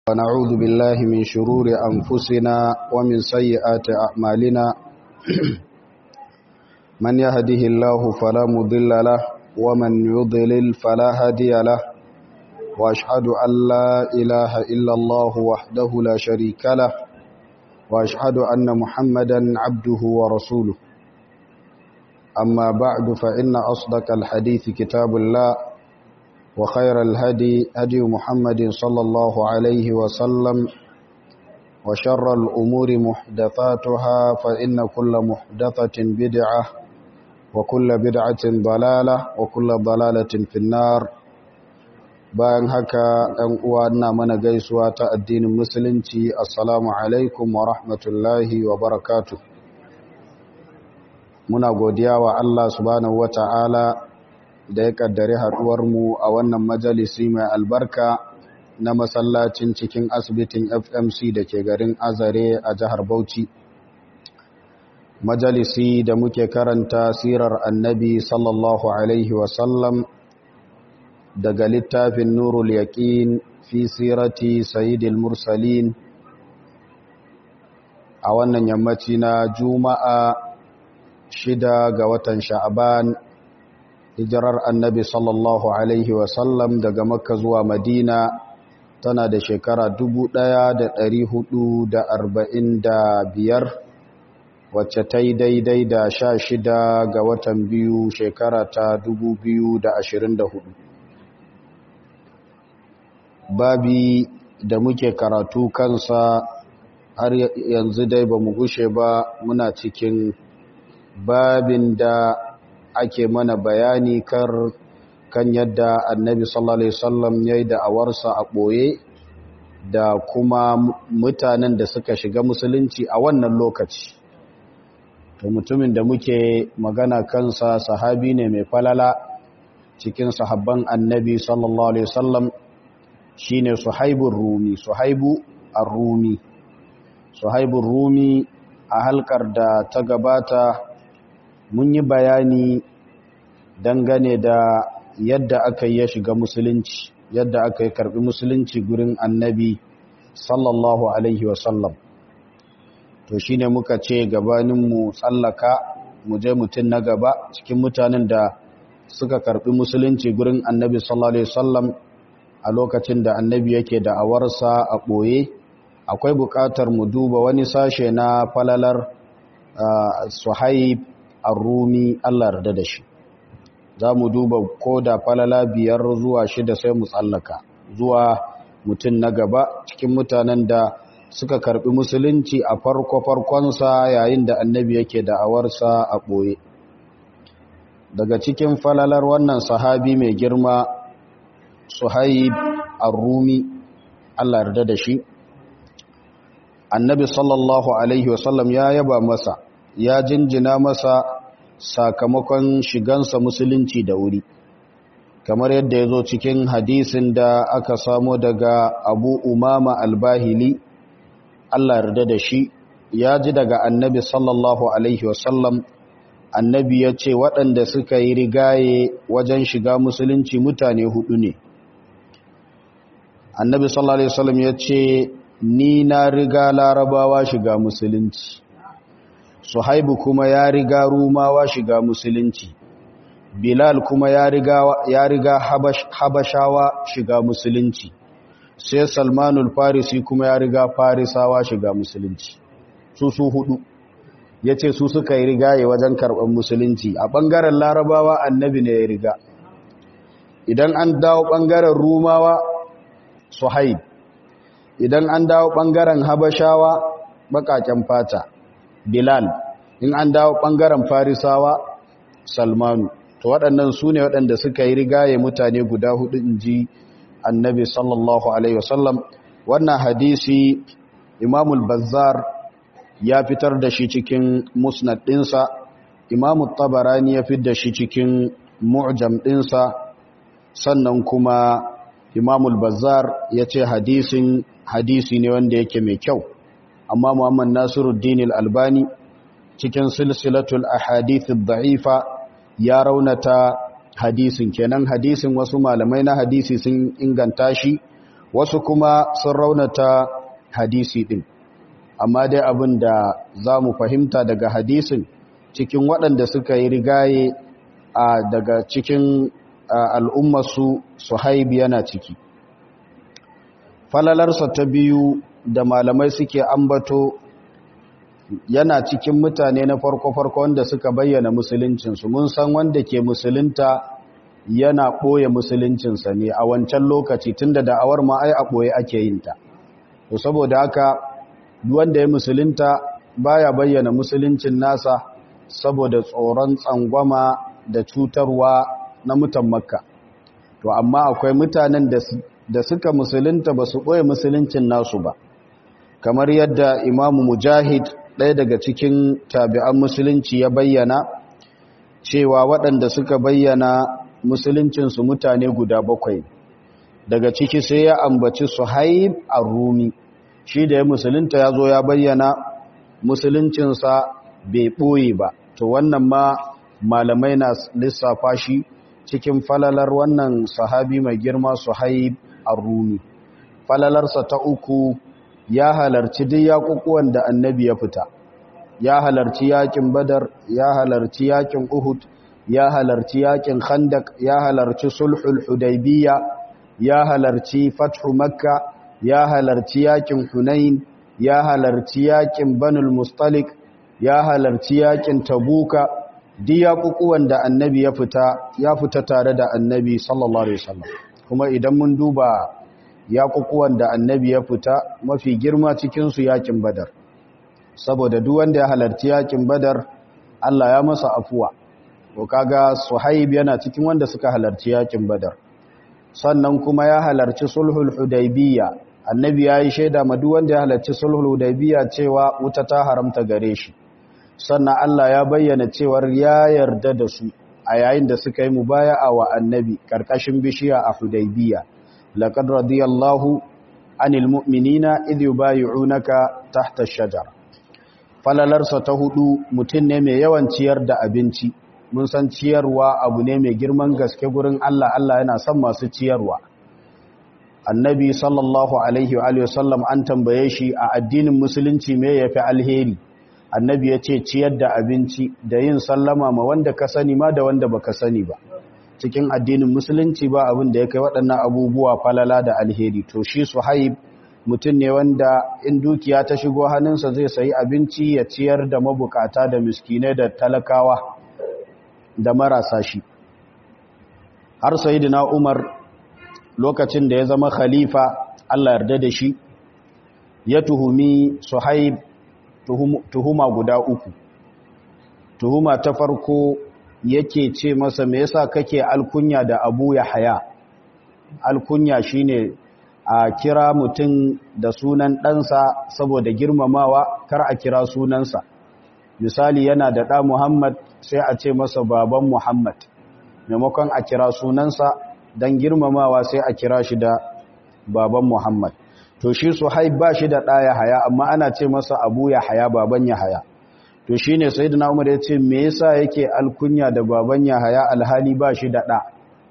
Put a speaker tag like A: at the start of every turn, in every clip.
A: ونعوذ بالله من شرور أنفسنا ومن سيئات أعمالنا من يهده الله فلا مضل له ومن يضلل فلا هادي له وأشهد أن لا إله إلا الله وحده لا شريك له وأشهد أن محمدا عبده ورسوله أما بعد فإن أصدق الحديث كتاب الله وخير الهدي هدي محمد صلى الله عليه وسلم وشر الأمور محدثاتها فإن كل محدثة بدعة وكل بدعة ضلالة وكل ضلالة في النار bayan haka ɗan uwa ina mana gaisuwa ta addinin musulunci assalamu alaikum wa rahmatullahi wa barakatuh muna godiya wa Allah subhanahu wata'ala da ya kaddare mu a wannan majalisi mai albarka na masallacin cikin asibitin FMC da ke garin Azare a jihar Bauchi. Majalisi da muke karanta sirar annabi sallallahu Alaihi wasallam daga littafin Nurul Yaƙin fi sirati Sayyidil Mursalin a wannan yammaci na Juma'a shida ga watan Sha'aban hijirar annabi sallallahu alaihi wasallam daga makka zuwa madina tana da shekara biyar, wacce ta yi daidai da sha shida ga watan biyu shekara ta hudu. babi da muke karatu kansa har yanzu dai ba mu gushe ba muna cikin babin da ake mana bayani kar kan yadda annabi sallallahu alaihi wasallam yayi da awarsa a boye da kuma mutanen da suka shiga musulunci a wannan lokaci to mutumin da muke magana kansa sahabi ne mai falala cikin sahabban annabi sallallahu alaihi wasallam shine suhaibur rumi suhaibu ar-rumi suhaibur rumi a halkar da ta gabata mun yi bayani dangane da yadda aka yi ya shiga musulunci yadda aka yi karbi musulunci gurin annabi sallallahu alaihi wasallam to shine muka ce gabaninmu tsallaka mu je mutum na gaba cikin mutanen da suka karbi musulunci gurin annabi sallallahu alaihi wasallam a lokacin da annabi yake da awarsa a ɓoye akwai buƙatar mu duba wani sashe na falalar suhaib arrumi Allah yarda da shi za mu duba ko da falala biyar zuwa shida sai mu tsallaka zuwa mutum na gaba cikin mutanen da suka karbi musulunci a farko-farkonsa yayin da annabi yake da'awarsa a ɓoye daga cikin falalar wannan sahabi mai girma suhaib arrumi Allah yarda da shi annabi sallallahu alaihi wasallam ya yaba masa ya jinjina masa sakamakon shigansa musulunci da wuri kamar yadda ya zo cikin hadisin da aka samo daga abu umama albahili Allah yarda da shi ya ji daga annabi sallallahu alaihi wasallam annabi ya ce waɗanda suka yi rigaye wajen shiga musulunci mutane hudu ne annabi sallallahu alaihi wasallam ya ce ni na riga larabawa shiga musulunci Suhaibu kuma ya riga Rumawa shiga musulunci, Bilal kuma ya riga, ya riga Habashawa shiga musulunci, sai Salmanul Farisi kuma ya riga Farisawa shiga musulunci. Su su hudu, ya ce su suka yi rigaye wajen karɓar musulunci, a ɓangaren Larabawa annabi ne ya riga. Idan an dawo ɓangaren Rumawa, Suhaib, idan an dawo ɓangaren Habashawa, baƙaƙen fata. Bilal in an dawo ɓangaren Farisawa Salmanu to waɗannan su ne waɗanda suka yi rigaye mutane guda hudu in ji annabi sallallahu alaihi wasallam wannan hadisi imamul bazzar ya fitar da shi cikin musnad ɗinsa imamu tabarani ya fitar da shi cikin mu'jam ɗinsa sannan kuma imamul bazzar ya ce hadisin hadisi ne wanda yake mai kyau amma Muhammad Nasiruddin Al-Albani cikin silsilatul ahadith ad-da'ifa ya raunata hadisin kenan hadisin wasu malamai na hadisi sun inganta shi wasu kuma sun raunata hadisi din amma dai abin da za mu fahimta daga hadisin cikin waɗanda suka yi rigaye a daga cikin al'ummarsu suhaib yana ciki falalarsa ta biyu da malamai suke ambato yana cikin mutane na farko-farko wanda suka bayyana musuluncinsu mun san wanda ke musulunta yana ɓoye musuluncinsa ne a wancan lokaci tunda da'awar ma ai a ɓoye ake yin ta to saboda haka wanda ya musulunta baya bayyana musuluncin nasa saboda tsoron tsangwama da cutarwa na mutan makka to amma akwai mutanen da suka musulunta ba su ɓoye musuluncin nasu ba kamar yadda imamu mujahid ɗaya daga cikin tabi'an musulunci ya bayyana cewa waɗanda suka bayyana musuluncinsu mutane guda bakwai daga ciki sai ya ambaci suhaib a rumi shi da ya musulunta ya zo ya bayyana musuluncinsa bai ɓoye ba to wannan ma malamai na lissafa shi cikin falalar wannan sahabi mai girma suhaib a rumi falalarsa ta uku ya halarci duk yaƙuƙuwan da annabi ya fita ya halarci yaƙin badar ya halarci yaƙin uhud ya halarci yaƙin khandak ya halarci sulhul hudaybiya ya halarci fathu makka ya halarci yaƙin hunain ya halarci yaƙin banul mustalik ya halarci yaƙin tabuka duk yaƙuƙuwan da annabi ya fita ya fita tare da annabi sallallahu alaihi wasallam kuma idan mun duba yaƙuƙuwan da annabi ya fita mafi girma cikinsu yaƙin badar saboda duk wanda ya halarci yaƙin badar Allah ya masa afuwa to kaga suhaib yana cikin wanda suka halarci yaƙin badar sannan kuma ya halarci sulhul hudaybiyya annabi ya yi shaida ma duk wanda ya halarci sulhul hudaybiyya cewa wuta ta haramta gare shi sannan Allah ya bayyana cewar ya yarda da su a yayin da suka yi mubaya'a wa annabi karkashin bishiya a hudaybiyya لقد رضي الله عن المؤمنين إذ يبايعونك تحت الشجر falalarsa ta hudu mutum ne mai yawan ciyar da abinci mun san ciyarwa abu ne mai girman gaske gurin Allah Allah yana son masu ciyarwa annabi sallallahu alaihi wa sallam an tambaye shi a addinin musulunci me yafi alheri annabi ya ce ciyar da abinci da yin sallama ma wanda ka sani ma da wanda baka sani ba cikin addinin musulunci ba abin da ya kai waɗannan abubuwa falala da alheri to shi suhaib mutum ne wanda in dukiya ta shigo hannunsa zai sayi abinci ya ciyar da mabukata da miskinai da talakawa da marasa shi har sayidina umar lokacin da ya zama khalifa Allah yarda da shi ya tuhumi suhaib tuhuma guda uku tuhuma ta farko yake ce masa me yasa kake alkunya da Abu Yahya alkunya shine a kira mutum da sunan ɗansa saboda girmamawa kar a kira sunansa misali yana da ɗa Muhammad sai a ce masa baban Muhammad maimakon a kira sunansa don girmamawa sai a kira shi da baban Muhammad to shi Suhaib ba shi da ɗa Yahaya amma ana ce masa Abu Yahya baban Yahaya to shi ne sai da umar ya ce me yasa yake alkunya da baban yahaya alhali ba shi da ɗa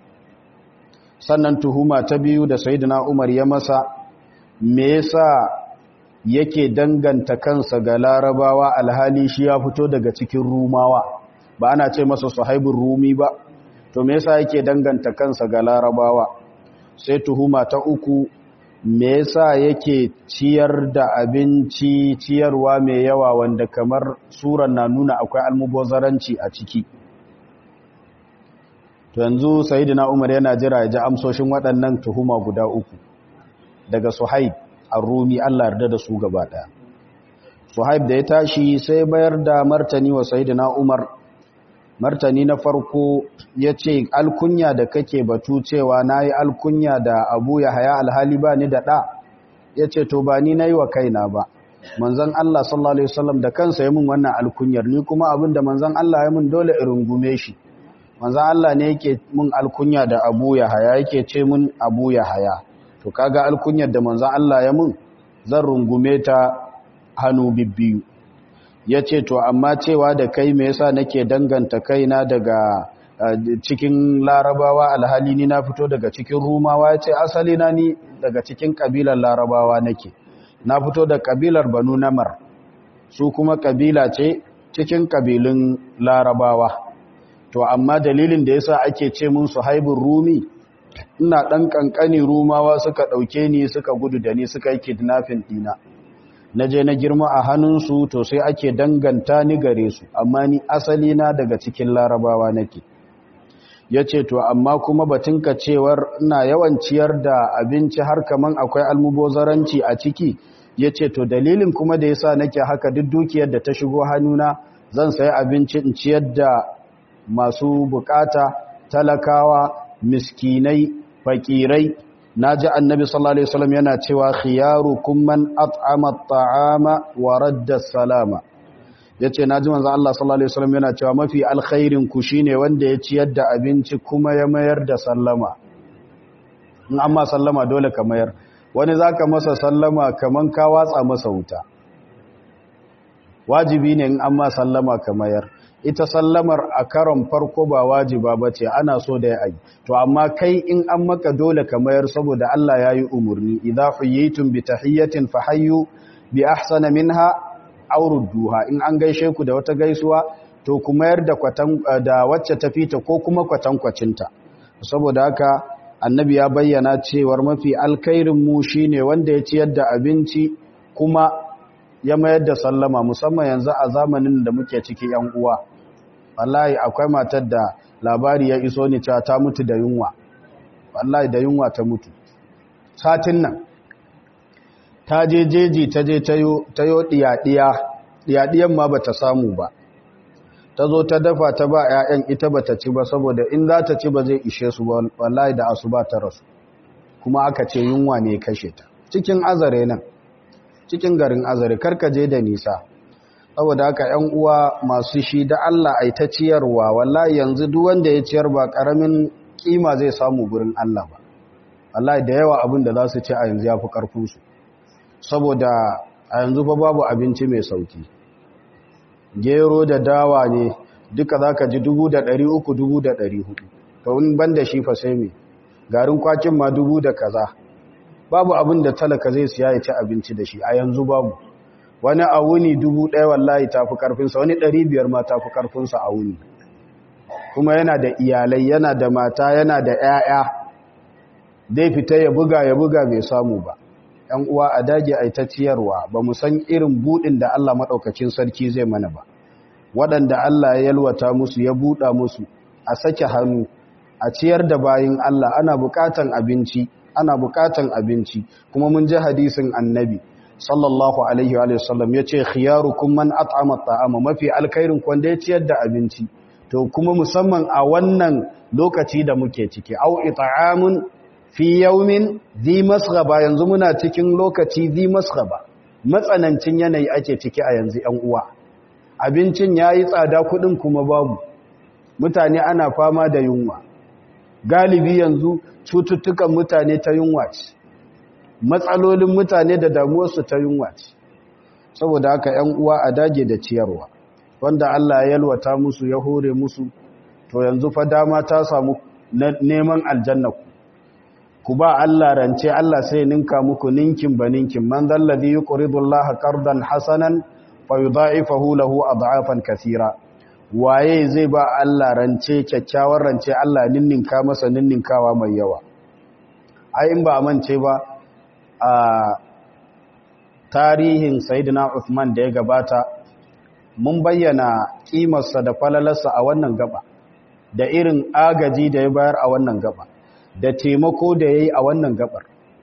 A: sannan tuhuma ta biyu da sai da umar ya masa me yasa yake danganta kansa ga larabawa alhali shi ya fito daga cikin rumawa ba ana ce masa sahibin rumi ba to me yasa yake danganta kansa ga larabawa sai tuhuma ta uku me yasa yake ciyar da abinci ciyarwa mai yawa wanda kamar suran na nuna akwai almubazaranci a ciki to yanzu sayyidina Umar yana jira ya ji amsoshin waɗannan tuhuma guda uku daga Suhaib ar-Rumi Allah yarda da su gaba ɗaya Suhaib da ya tashi sai bayar da martani wa sayyidina Umar martani na farko ya ce alkunya da kake batu cewa na yi alkunya da abu ya haya alhali ba ni da ɗa ya ce to ba ni na yi wa kaina ba manzan Allah sallallahu Alaihi wasallam da kansa ya mun wannan alkunyar ni kuma abin da manzan Allah ya mun dole in rungume shi manzan Allah ne yake mun alkunya da abu ya haya yake ce mun abu ya haya to kaga alkunyar da manzan Allah ya mun zan rungume ta hannu bibbiyu ya ce to amma cewa da kai me yasa nake danganta kaina daga cikin larabawa alhali ni na fito daga cikin rumawa ya ce asali na ni daga cikin kabilar larabawa nake na fito da kabilar banu namar su kuma kabila ce cikin kabilun larabawa to amma dalilin da yasa ake ce mun su haibun rumi ina ɗan ƙanƙani rumawa suka ɗauke ni suka gudu da ni suka yi kidnafin ɗina na je na girma a hannunsu to sai ake danganta ni gare su amma ni asali na daga cikin larabawa nake ya ce to amma kuma batunka cewar ina yawan ciyar da abinci har kaman akwai almubozaranci a ciki ya ce to dalilin kuma da yasa nake haka duk dukiyar da ta shigo hannuna zan sayi abinci in ciyar da masu bukata talakawa miskinai fakirai naji annabi sallallahu alaihi wasallam yana cewa khiyarukum man at'ama at'ama wa radda salama yace naji manzo Allah sallallahu alaihi wasallam yana cewa mafi alkhairin ku shine wanda ya ciyar da abinci kuma ya mayar da sallama in amma sallama dole ka mayar wani zaka masa sallama kaman ka watsa masa wuta wajibi ne in amma sallama ka mayar ita sallamar a karon farko ba wajiba ba ce ana so da ya yi to amma kai in an maka dole ka mayar saboda Allah ya yi umarni idza huyitum bi tahiyyatin fahayyu bi ahsana minha aw rudduha in an gaishe ku da wata gaisuwa to ku mayar da kwatan da wacce ta fita ko kuma kwatan kwacinta saboda haka annabi ya bayyana cewar mafi alkhairin mu shine wanda ya ciyar da abinci kuma ya mayar da sallama musamman yanzu a zamanin da muke ciki yan uwa wallahi akwai matar da labari ya iso ni cewa ta mutu da yunwa wallahi da yunwa ta mutu satin nan ta je jeji ta je tayo diyadiya diyadiyan ma bata samu ba ta zo ta dafa ta ba 'ya'yan ita bata ci ba saboda in za ta ci ba zai ishe su wallahi da asuba ta rasu kuma aka ce yunwa ne kashe ta cikin azare nan cikin garin azare karkaje da nisa saboda haka ‘yan uwa masu shi da Allah ai ta ciyarwa wallahi yanzu duk wanda ya ciyar ba ƙaramin kima zai samu gurin Allah ba wallahi da yawa abin da za su ci a yanzu ya fi ƙarfinsu saboda a yanzu fa babu abinci mai sauki gero da dawa ne duka za ka ji dubu da ɗari uku dubu da ɗari hudu to in ban da shi fa sai me garin kwakin ma dubu da kaza babu abin da talaka zai siya ya ci abinci da shi a yanzu babu wani a wuni dubu ɗaya wallahi ta fi ƙarfinsa wani ɗari biyar ma ta fi ƙarfinsa a wuni kuma yana da iyalai yana da mata yana da ‘ya'ya zai fita ya buga ya buga bai samu ba ‘yan uwa a dage a ta ciyarwa ba mu san irin buɗin da Allah maɗaukacin sarki zai mana ba waɗanda Allah ya yalwata musu ya buɗa musu a sake hannu a ciyar da bayin Allah ana buƙatan abinci ana buƙatan abinci kuma mun ji hadisin annabi sallallahu alaihi wa sallam ya ce khiyarukum man at'ama at'ama mafi alkhairin ku wanda ya ciyar da abinci to kuma musamman a wannan lokaci da muke ciki au it'amun fi yawmin dhi masghaba yanzu muna cikin lokaci dhi masghaba matsanancin yanayi ake ciki a yanzu 'yan uwa abincin yayi tsada kudin kuma babu mutane ana fama da yunwa galibi yanzu cututtukan mutane ta yunwa ce matsalolin mutane da damuwarsu ta yunwa ce saboda haka 'yan uwa a dage da ciyarwa wanda Allah ya yalwata musu ya hore musu to yanzu fa dama ta samu neman aljanna ku ku ba Allah rance Allah sai ninka muku ninkin ba ninkin man zallazi yuqridu Allah qardan hasanan fayudha'ifahu lahu ad'afan kathira waye zai ba Allah rance kyakkyawar rance Allah ninninka masa ninninkawa mai yawa ai in ba mance ba a tarihin Sayyidina Uthman da ya gabata mun bayyana kimarsa da falalarsa a wannan gaba da irin agaji da ya bayar a wannan gaba da taimako da ya yi a wannan gabar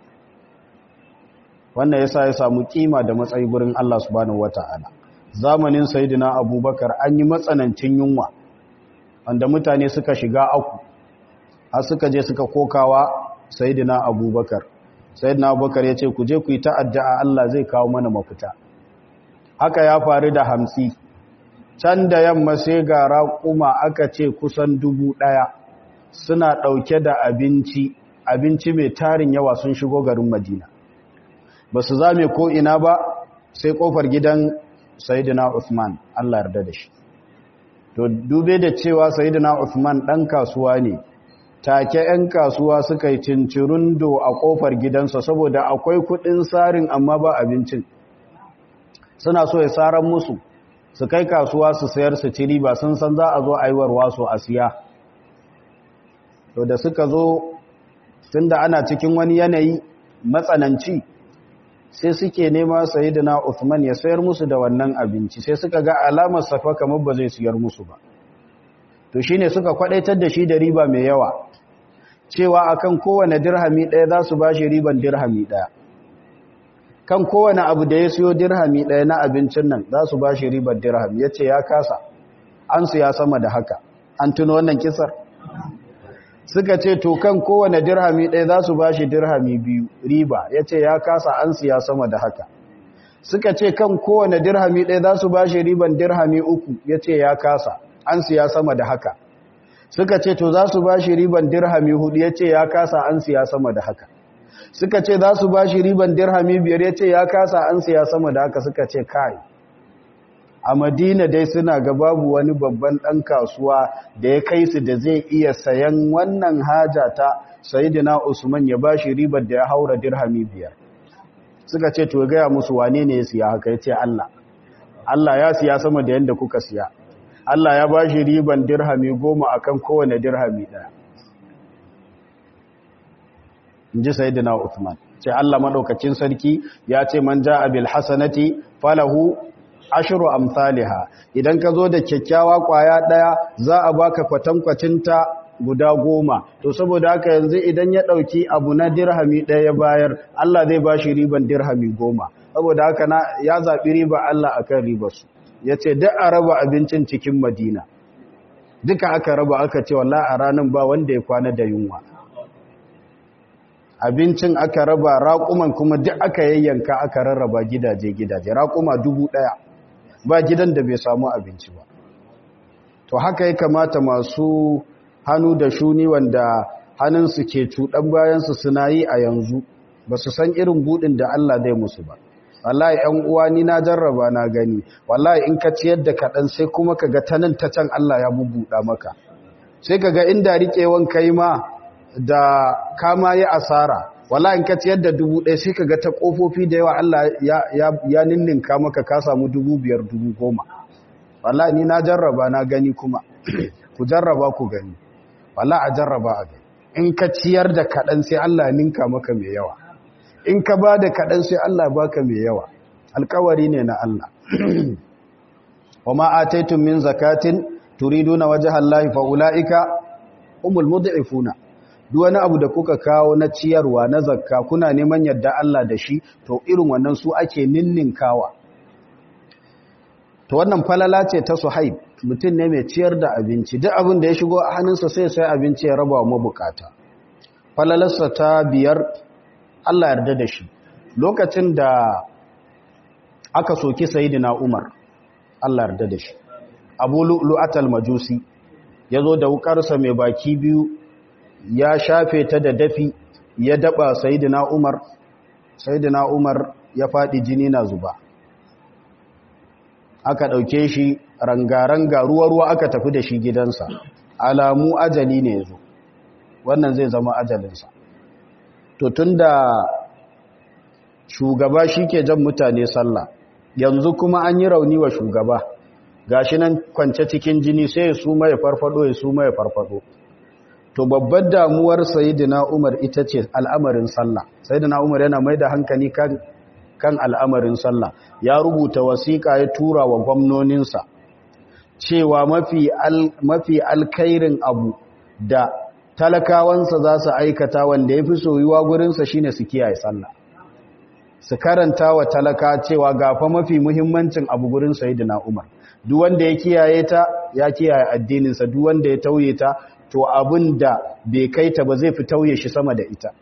A: wannan yasa ya samu kima da matsayi gurin Allah subhanahu wata'ala zamanin Sayyidina Abubakar an yi matsanancin yunwa wanda mutane suka shiga aku har suka je suka kokawa Sayyidina Abubakar Sayyidina Abubakar ya ce ku je ku yi ta'adda Allah zai kawo mana mafita haka ya faru da hamsi can da yamma sai ga raƙuma aka ce kusan dubu ɗaya suna ɗauke da abinci abinci mai tarin yawa sun shigo garin madina ba su zame ko ina ba sai ƙofar gidan sayidina usman allah yarda da shi to dube da cewa sayyidina Uthman dan kasuwa ne take 'yan kasuwa suka yi cincirundo a kofar gidansa saboda akwai kudin sarin amma ba abincin suna so ya saran musu su kai kasuwa su sayar su ci riba sun san za a zo aiwarwa su a siya to da suka zo tunda ana cikin wani yanayi matsananci sai suke nema sayyidina Uthman ya sayar musu da wannan abinci sai suka ga alamar safa kamar ba zai siyar musu ba to shine suka kwadaitar da shi da riba mai yawa cewa akan kowane dirhami ɗaya za su bashi riban dirhami ɗaya kan kowane abu da ya siyo dirhami ɗaya na abincin nan za su bashi riban dirhami ya ce ya kasa an su ya sama da haka an tuno wannan kisar suka ce to kan kowane dirhami ɗaya za su bashi dirhami biyu riba ya ce ya kasa an su ya sama da haka suka ce kan kowane dirhami ɗaya za su bashi riban dirhami uku ya ce ya kasa an siya sama da haka suka ce to za su ba shi riban dirhami hudu ya ce ya kasa an siya sama da haka suka ce za su ba shi riban dirhami biyar ya ce ya kasa an siya sama da haka suka ce kai a madina dai suna ga babu wani babban ɗan kasuwa da ya kai su da zai iya sayan wannan haja ta sayidina usman ya ba shi ribar da ya haura dirhami biyar suka ce to gaya musu wane ne ya siya haka ya ce allah allah ya siya sama da yadda kuka siya Allah ya ba shi riban dirhami goma a kan kowane dirhami ɗaya. In ji Sayyidina Uthman. Ce Allah maɗaukacin sarki ya ce man ja abil hasanati falahu ashiru amsaliha. Idan ka zo da kyakkyawa ƙwaya ɗaya za a baka kwatankwacinta guda goma. To saboda haka yanzu idan ya ɗauki abu na dirhami ɗaya bayar, Allah zai ba shi riban dirhami goma. Saboda haka ya zaɓi riba Allah akan ribarsu. ya ce duk a raba abincin cikin madina duka aka raba aka ce walla a ranar ba wanda ya kwana da yunwa abincin aka raba raƙuman kuma duk aka yayyanka aka rarraba gidaje-gidaje raƙuma dubu ɗaya ba gidan da bai samu abinci ba to haka ya kamata masu hannu da shuni wanda hannunsu ke cuɗan bayansu suna yi a yanzu ba su san irin buɗin da Allah zai musu ba wallahi ƴan uwa ni na jarraba na gani wallahi in ka ciyar da kaɗan sai kuma ka ga ta nan ta can Allah ya bubuɗa maka sai ka ga inda riƙewan kai ma da kama yi asara wallahi in ka ciyar da dubu ɗaya sai ka ga ta ƙofofi da yawa Allah ya, ya, ya ninninka maka ka samu dubu biyar dubu goma wallahi ni na jarraba na gani kuma ku jarraba ku gani wallahi a jarraba a gani in ka ciyar da kaɗan sai Allah ninka maka mai yawa in ka ba da kaɗan sai Allah baka mai yawa alkawari ne na Allah wa ma'ataitun min zakatin turiduna wajha Allah fa ulaika humul mud'ifuna duk wani abu da kuka kawo na ciyarwa na zakka kuna neman yadda Allah da shi to irin wannan su ake ninninkawa to wannan falala ce ta Suhaib mutum ne mai ciyar da abinci duk abin da ya shigo a hannunsa sai sai abinci ya raba wa mabukata falalarsa ta biyar Allah yarda da shi lokacin da aka soki sayidina Umar Allah yarda da shi Abu Lu'atal Majusi yazo da wukarsa mai baki biyu ya shafe ta da dafi ya daba sayidina Umar sayidina Umar ya fadi jini na zuba aka dauke shi rangaranga ruwa ruwa aka tafi da shi gidansa alamu ajali ne yazo wannan zai zama ajalinsa to tunda shugaba shike jan mutane sallah yanzu kuma an yi rauni wa shugaba gashi nan kwance cikin jini sai ya suma ya farfado ya suma ya farfado to babbar damuwar sayyidina Umar ita ce al'amarin sallah sayyidina Umar yana mai da hankali kan kan al'amarin sallah ya rubuta wasiƙa ya tura wa gwamnoninsa cewa mafi al, mafi alkhairin abu da talakawansa za su aikata wanda ya fi soyuwa gurinsa shine su kiyaye sallah su karanta wa talaka cewa gafa mafi muhimmancin abu gurin sayidina umar duk wanda ya kiyaye ta ya kiyaye addininsa duk wanda ya tauye ta to abin da bai kai ta ba zai fi tauye shi sama da ita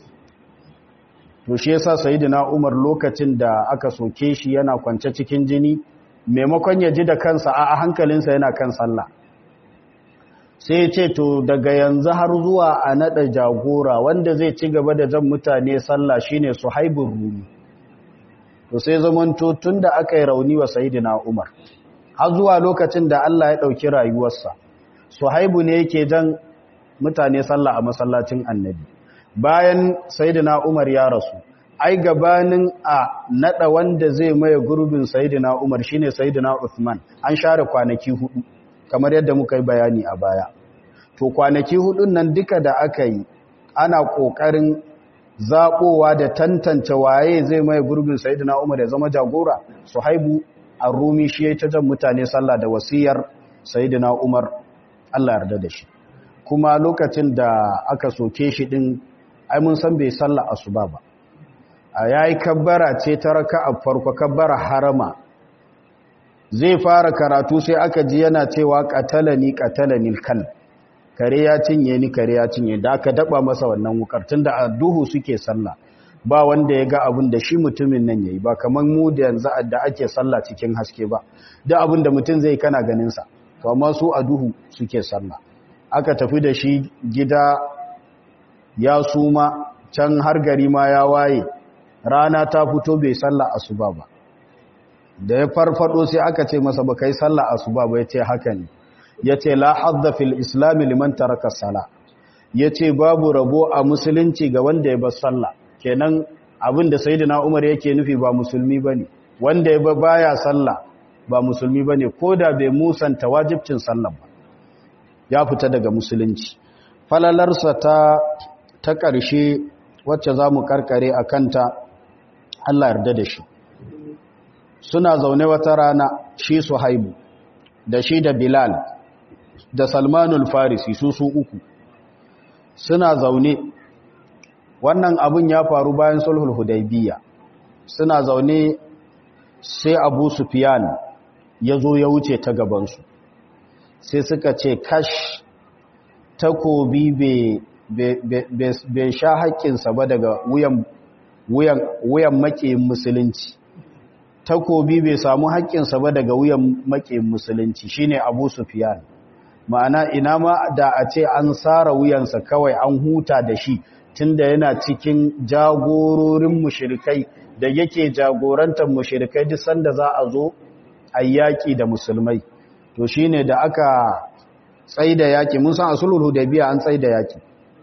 A: to shi yasa sayidina umar lokacin da aka soke shi yana kwance cikin jini maimakon ya ji da kansa a hankalinsa yana kan sallah sai ya ce to daga yanzu har zuwa a naɗa jagora wanda zai ci gaba da jan mutane sallah shine suhaibun rumi to sai zamanto tun da aka yi rauni wa sayidina umar har zuwa lokacin da Allah ya ɗauki rayuwarsa suhaibu ne yake jan mutane sallah a masallacin annabi bayan sayyidina umar ya rasu ai gabanin a nada wanda zai maye gurbin sayyidina umar shine sayyidina uthman an share kwanaki hudu kamar yadda muka yi bayani a baya to kwanaki hudun nan duka da aka yi ana kokarin zaɓowa da tantance waye zai maye gurbin sayyidina umar ya zama jagora suhaibu ar-rumi shi ya ta jan mutane sallah da wasiyar sayyidina umar Allah yarda da shi kuma lokacin da aka soke shi din ai mun san bai sallah asuba ba a yayi kabbara ce ta raka'a farko kabbara harama zai fara karatu sai aka ji yana cewa qatalani qatalani kal kare ya cinye ni kare ya cinye da aka daba masa wannan wukar tunda a duhu suke sallah ba wanda ya ga abin da shi mutumin nan yayi ba kaman mu da yanzu da ake sallah cikin haske ba duk abin da mutum zai kana ganin sa to amma su a duhu suke sallah aka tafi da shi gida ya suma can har gari ma ya waye rana ta fito bai sallah asuba ba da ya farfado sai aka ce masa ba kai sallah asuba ba yace haka ne yace la hadda fil islam liman taraka sala yace babu rabo a musulunci ga wanda ya bar sallah kenan abin da sayyidina umar yake nufi ba musulmi bane wanda ya baya sallah ba musulmi bane koda bai musanta wajibcin sallah ba ya fita daga musulunci falalarsa ta ta ƙarshe wacce za mu karkare a kanta Allah yarda da shi suna zaune wata rana shi su haibu da shi da bilal da salmanul farisi su su uku suna zaune wannan abin ya faru bayan sulhul hudaybiya suna zaune sai abu sufyan ya zo ya wuce ta gabansu sai suka ce kash takobi bai sha haƙƙinsa ba daga wuyan maƙiyin musulunci takobi bai samu haƙƙinsa ba daga wuyan maƙiyin musulunci shine abu sufiyan ma'ana ina ma da a ce an tsara wuyansa kawai an huta da shi tunda yana cikin jagororin mushirikai da yake jagorantar mushirikai duk sanda za a zo a yaƙi da musulmai to shine da aka tsaida yaƙi mun san asulul hudaybiya an tsaida yaƙi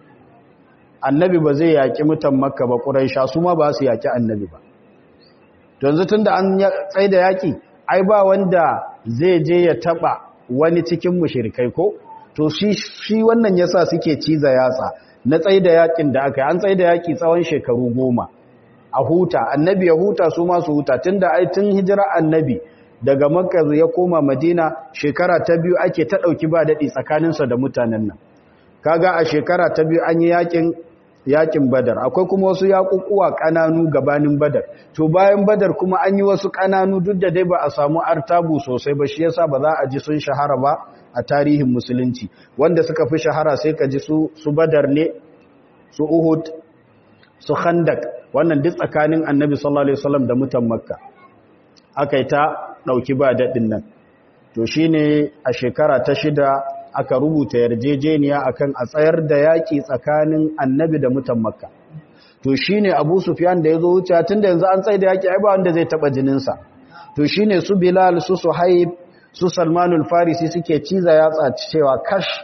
A: annabi ba zai yaƙi mutan makka ba quraisha su ma ba su yaƙi annabi ba to yanzu tunda an tsaida yaƙi ai ba wanda zai je ya taba wani cikin mushrikai ko to shi shi wannan yasa suke ciza yatsa na tsaida yaƙin da aka yi an tsaida yaƙi tsawon shekaru goma a huta annabi ya huta su ma su huta tunda ai tun hijira annabi daga makka ya koma madina shekara ta biyu ake ta ɗauki ba daɗi tsakaninsa da mutanen nan kaga a shekara ta biyu an yi yakin yakin badar akwai kuma wasu yakukuwa ƙananu gabanin badar to bayan badar kuma an yi wasu ƙananu duk da dai ba a samu artabu sosai ba shi yasa ba za a ji sun shahara ba a tarihin musulunci wanda suka fi shahara sai ka ji su su badar ne su uhud su khandak wannan duk tsakanin annabi sallallahu alaihi wasallam da mutan makka aka ta ɗauki ba daɗin nan to shi ne a shekara ta shida aka rubuta yarjejeniya akan a tsayar da yaƙi tsakanin annabi da mutan makka to shi ne abu sufiyan da ya zo wuce tun da yanzu an tsaye da yaƙi ai ba wanda zai taɓa jininsa to shi ne su bilal su suhaib su salmanul farisi suke ciza yatsa cewa kash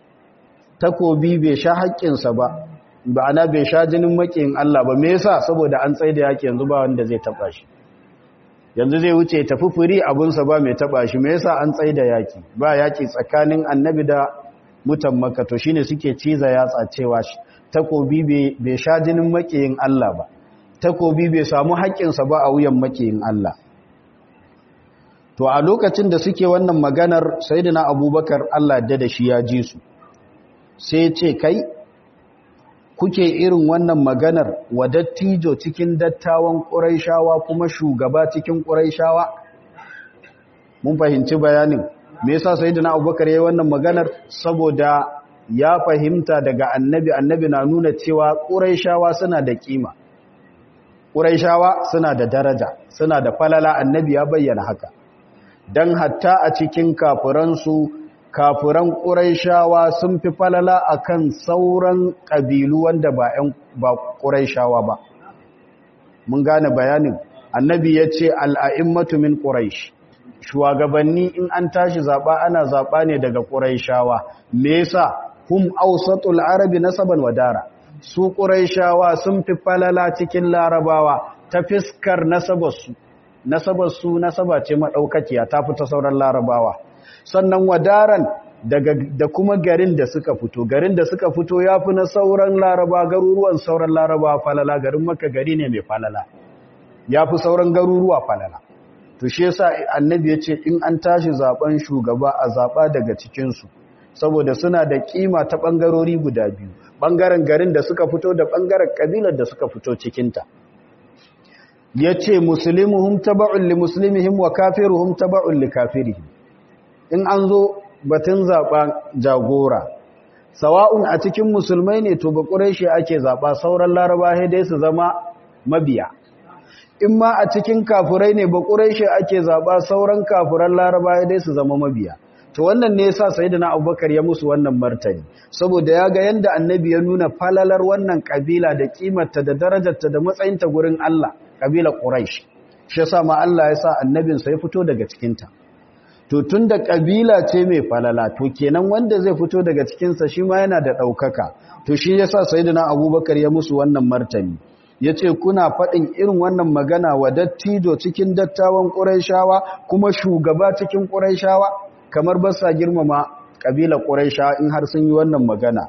A: takobi bai sha haƙƙinsa ba ba ana bai sha jinin maƙiyin allah ba me yasa saboda an tsaye da yaƙi yanzu ba wanda zai taɓa shi yanzu zai wuce tafi furi abunsa ba mai taba shi me yasa an tsaye da yaki ba yaki tsakanin annabi da mutan makka to shine suke ciza yatsa cewa takobi bai sha jinin makiyin Allah ba takobi bai samu haƙƙinsa ba a wuyan makiyin Allah to a lokacin da suke wannan maganar sayyidina abubakar Allah da da shi ya ji su sai ce kai kuke irin wannan maganar wa dattijo cikin dattawan ƙuraishawa kuma shugaba cikin ƙuraishawa mun fahimci bayanin me yasa sayyidina abubakar yayin wannan maganar saboda ya fahimta daga annabi annabi na nuna cewa ƙuraishawa suna da kima ƙuraishawa suna da daraja suna da falala annabi ya bayyana haka dan hatta a cikin kafiransu kafiran ƙuraishawa sun fi falala akan sauran ƙabilu wanda ba ‘yan ba ƙuraishawa ba mun gane bayanin annabi ya ce al'a'immatu min ƙuraish shugabanni in an tashi zaba ana zaba ne daga quraishawa me yasa hum awsatul arabi nasaban wadara su quraishawa sun fi falala cikin larabawa ta fiskar nasabarsu nasabarsu nasaba ce madaukakiya ta fita sauran larabawa sannan wadaran daga da kuma garin da suka fito garin da suka fito yafi na sauran laraba garuruwan sauran laraba falala garin makka gari ne mai falala yafi sauran garuruwa falala to shi yasa annabi ya ce in an tashi zaben shugaba a zaba daga cikin su saboda suna da kima ta bangarori guda biyu bangaren garin da suka fito da bangaren kabilar da suka fito cikin ta yace muslimuhum taba'un li muslimihim wa kafiruhum taba'un li kafirihim in an zo batun zaɓa jagora sawa'un a cikin musulmai ne to ba shi ake zaɓa sauran laraba dai su zama mabiya in ma a cikin kafurai ne ba shi ake zaɓa sauran kafuran laraba dai su zama mabiya to wannan ne yasa sayyidina abubakar ya musu wannan martani saboda ya ga yanda annabi ya nuna falalar wannan kabila da kimarta da darajarta da matsayinta gurin Allah kabila quraish shi yasa ma Allah ya sa annabinsa ya fito daga cikinta to tun da ƙabila ce mai falala to kenan wanda zai fito daga cikinsa shi ma yana da ɗaukaka to shi ya sa sayidina abubakar ya musu wannan martani ya ce kuna faɗin irin wannan magana wa dattijo cikin dattawan ƙuraishawa kuma shugaba cikin ƙuraishawa kamar ba sa girmama ƙabilar ƙuraishawa in har sun yi wannan magana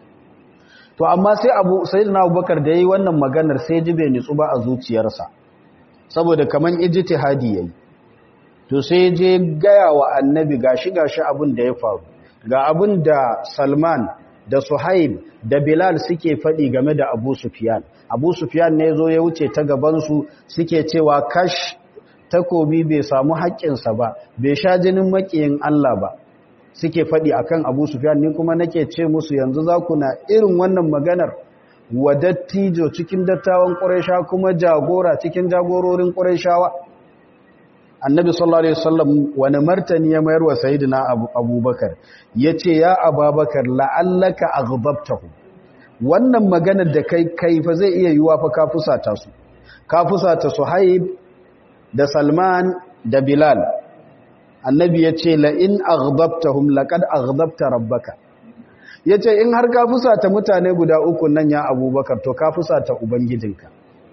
A: to amma sai abu sayidina abubakar da ya yi wannan maganar sai ji bai nitsu ba a zuciyarsa saboda kamar ijtihadi yayi to sai je gaya wa annabi gashi gashi abin da ya faru ga abin da salman da suhaib da bilal suke faɗi game da abu sufiyan abu sufiyan ne zo ya wuce ta gabansu suke cewa kash takobi bai samu haƙƙinsa ba bai sha jinin maƙiyin allah ba suke faɗi akan abu sufiyan ni kuma nake ce musu yanzu za ku na irin wannan maganar wa dattijo cikin dattawan ƙuraisha kuma jagora cikin jagororin ƙuraishawa annabi sallallahu alaihi wasallam wani martani ya mayar wa sayyidina abubakar yace ya ababakar la'allaka aghdabtahu wannan maganar da kai kai fa zai iya yiwa fa ka fusata su ka fusata suhaib da salman da bilal annabi yace la in aghdabtahum laqad aghdabta rabbaka yace in har ka fusata mutane guda uku nan ya abubakar to ka fusata ubangijinka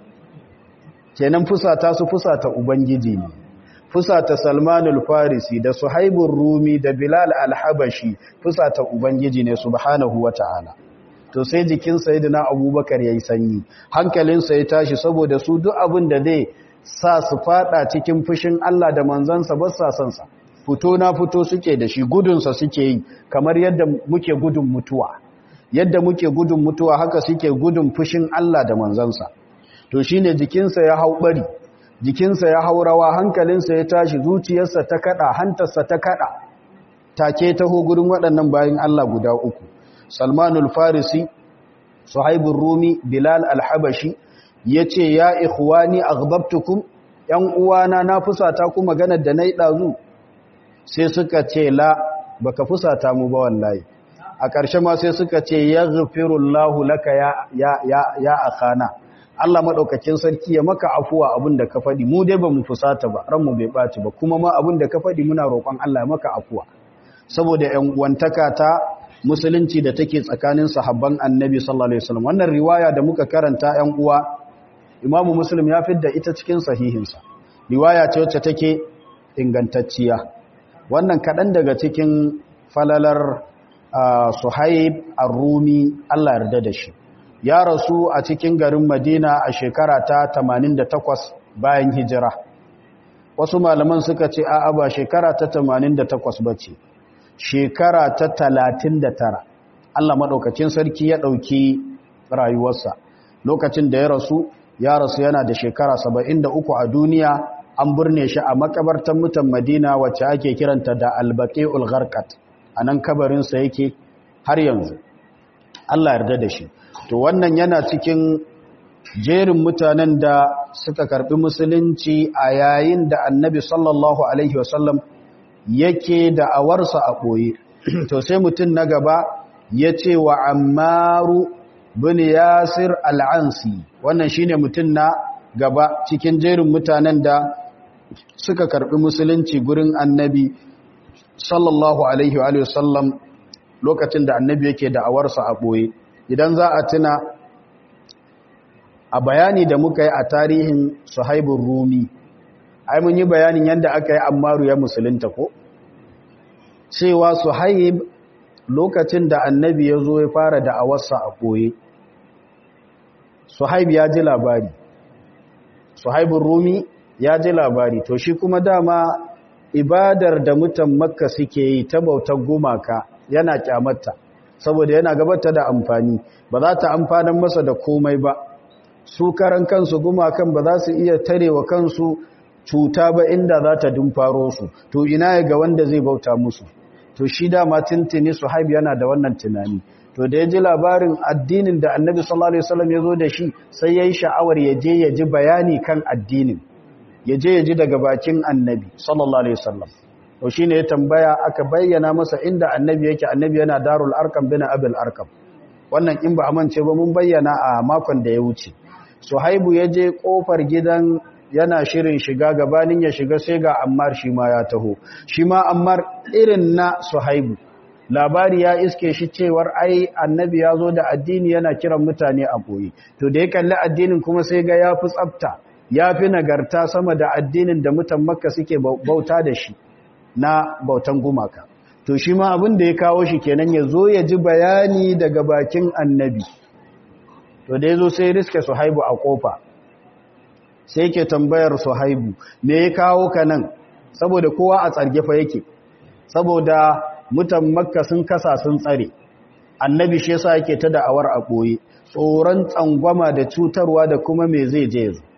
A: kenan fusata su fusata ubangiji ne fusata Salmanul Farisi da Suhaibur Rumi da Bilal Al-Habashi fusata Ubangiji ne subhanahu wata'ala to sai jikin Sayyidina Abubakar yayi sanyi hankalinsa ya tashi saboda su duk abin da zai sa su fada cikin fushin Allah da manzansa ba sa son sa fito na fito suke da shi gudun sa suke yi kamar yadda muke gudun mutuwa yadda muke gudun mutuwa haka suke gudun fushin Allah da manzansa to shine jikinsa ya hau bari jikinsa ya haurawa hankalinsa ya tashi zuciyarsa ta kada hantarsa ta kada take taho gurin waɗannan bayan Allah guda uku Salmanul Farisi Suhaibur Rumi Bilal Al-Habashi yace ya ikhwani aghdabtukum yan uwana na fusata ku maganar da nayi dazu sai suka ce la baka fusata mu ba wallahi a ƙarshe ma sai suka ce yaghfirullahu laka ya ya ya, ya akhana Allah maɗaukakin sarki ya maka afuwa abin da ka faɗi mu dai ba mu fusata ba ranmu bai ɓaci ba kuma ma abin da ka faɗi muna roƙon Allah ya maka afuwa saboda ‘yan uwantaka ta musulunci da take tsakanin sahabban annabi sallallahu alaihi wasallam wannan riwaya da muka karanta ‘yan uwa imamu muslim ya fidda ita cikin sahihinsa riwaya ce wacce take ingantacciya wannan kaɗan daga cikin falalar suhaib ar-rumi Allah yarda da shi ya rasu a cikin garin Madina a shekara ta 88 bayan hijira. Wasu malaman suka ce a'a ba shekara ta 88 bace. Shekara ta 39. Allah madaukakin sarki ya dauki rayuwarsa. Lokacin da ya rasu, ya rasu yana da shekara 73 a duniya, an burne shi a makabartan mutan Madina wacce ake kiranta da Al-Baqi'ul Gharqat. Anan kabarinsa yake har yanzu. Allah yarda da shi. to wannan yana cikin jerin mutanen da suka karbi musulunci a yayin da annabi sallallahu alaihi wasallam yake da awarsa a ɓoye to sai mutum na gaba ya ce wa ammaru bin yasir al'ansi wannan shine mutum na gaba cikin jerin mutanen da suka karbi musulunci gurin annabi sallallahu alaihi wa sallam lokacin da annabi yake da'awarsa a ɓoye idan za a tuna a bayani da muka yi a tarihin suhaibun rumi ai mun yi bayanin yadda aka yi ammaru ya musulunta ko cewa suhaib lokacin da annabi ya zo ya fara da'awarsa a ɓoye suhaib ya ji labari suhaibun rumi ya ji labari to shi kuma dama ibadar da mutan makka suke yi ta bautar gumaka yana kyamata saboda yana gabata da amfani ba za ta amfanar masa da komai ba su karan kansu gumakan ba za su iya tarewa kansu cuta ba inda za ta dumfaro su to ina ya ga wanda zai bauta musu to shi dama tintini suhaib yana da wannan tunani to da ya ji labarin addinin da annabi sallallahu alaihi wasallam ya zo da shi sai ya yi sha'awar ya je ya ji bayani kan addinin ya je ya ji daga bakin annabi sallallahu alaihi wasallam to shine ya tambaya aka bayyana masa inda annabi yake annabi yana darul arkam bin abul arkam wannan in ba amince ba mun bayyana a makon da ya wuce suhaibu ya je kofar gidan yana shirin shiga gabanin ya shiga sai ga ammar shi ma ya taho shi ma ammar irin na suhaibu labari ya iske shi cewar ai annabi ya zo da addini yana kiran mutane a boye to da ya kalli addinin kuma sai ga ya fi tsafta ya fi nagarta sama da addinin da mutan makka suke bauta da shi na bautan gumaka to shi ma abin da ya kawo shi kenan ya zo ya ji bayani daga bakin annabi to da ya zo sai riske suhaibu a kofa sai ke tambayar suhaibu me ya kawo ka nan saboda kowa a tsargefa yake saboda mutan makka sun kasa sun tsare annabi shi yasa yake ta da'awar a ɓoye tsoron tsangwama da cutarwa da kuma me zai je zo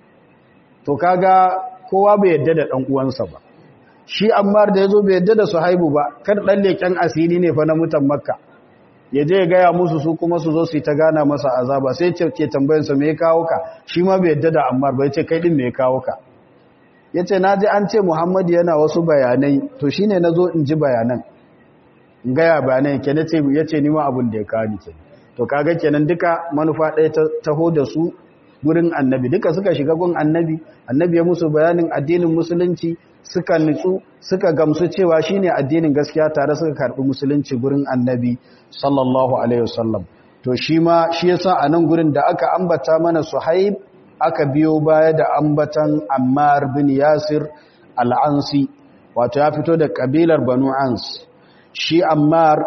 A: to kaga kowa bai yadda da ɗan uwansa ba shi ammar da ya zo bai yadda da su haibu ba kar ɗan leƙen asiri ne fa na mutan makka ya je ya gaya musu su kuma su zo su yi ta gana masa azaba sai ce ke tambayinsa me ya kawo ka shi ma bai yadda da ammar ba ya ce kai ɗin me ya kawo ka ya ce na ji an ce muhammadu yana wasu bayanai to shi ne na zo in ji bayanan in gaya bayanai ke na ce ya ce nima abin da ya kawo ni ke to kaga kenan duka manufa ɗaya ta taho da su gurin annabi duka suka shiga gun annabi annabi ya musu bayanin addinin musulunci suka nutsu suka gamsu cewa shine addinin gaskiya tare suka karbi musulunci gurin annabi sallallahu alaihi wasallam to shi ma shi yasa a nan gurin da aka ambata mana suhaib aka biyo baya da ambatan ammar bin yasir al-ansi wato ya fito da kabilar banu ans shi ammar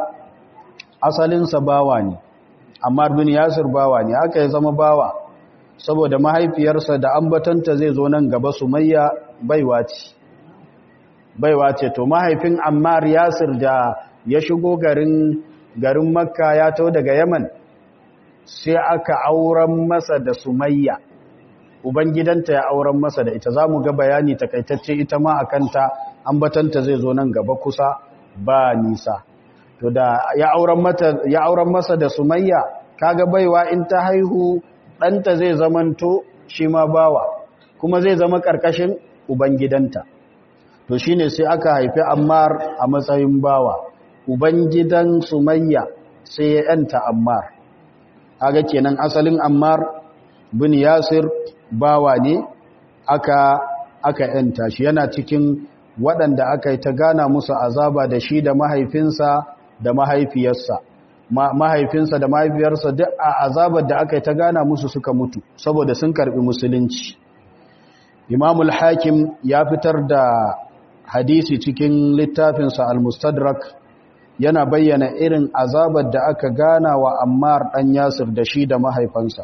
A: asalinsa bawa ne ammar bin yasir bawa ne aka ya zama bawa saboda mahaifiyarsa da ambatanta zai zo nan gaba sumayya baiwa ce baiwa ce to mahaifin ammar yasir da ya shigo garin garin makka ya tau daga yaman sai aka auren masa da sumayya ubangidanta ya auren masa da ita za mu ga bayani takaitacce ita ma a kanta ambatanta zai zo nan gaba kusa ba nisa to da ya auren masa da sumayya kaga baiwa in ta haihu ɗanta zai zamanto shi ma bawa kuma zai zama ƙarƙashin ubangidanta to shi ne sai aka haifi ammar a matsayin bawa ubangidan sumayya sai ya yanta ammar aga kenan asalin ammar bin yasir bawa ne aka aka yanta shi yana cikin waɗanda aka yi ta gana musu azaba da shi da mahaifinsa da mahaifiyarsa mahaifinsa da mahaifiyarsa duk a azabar da aka yi ta gana musu suka mutu saboda sun karbi musulunci imamul hakim ya fitar da hadisi cikin littafinsa al-mustadrak yana bayyana irin azabar da aka gana wa ammar dan yasir da shi da mahaifansa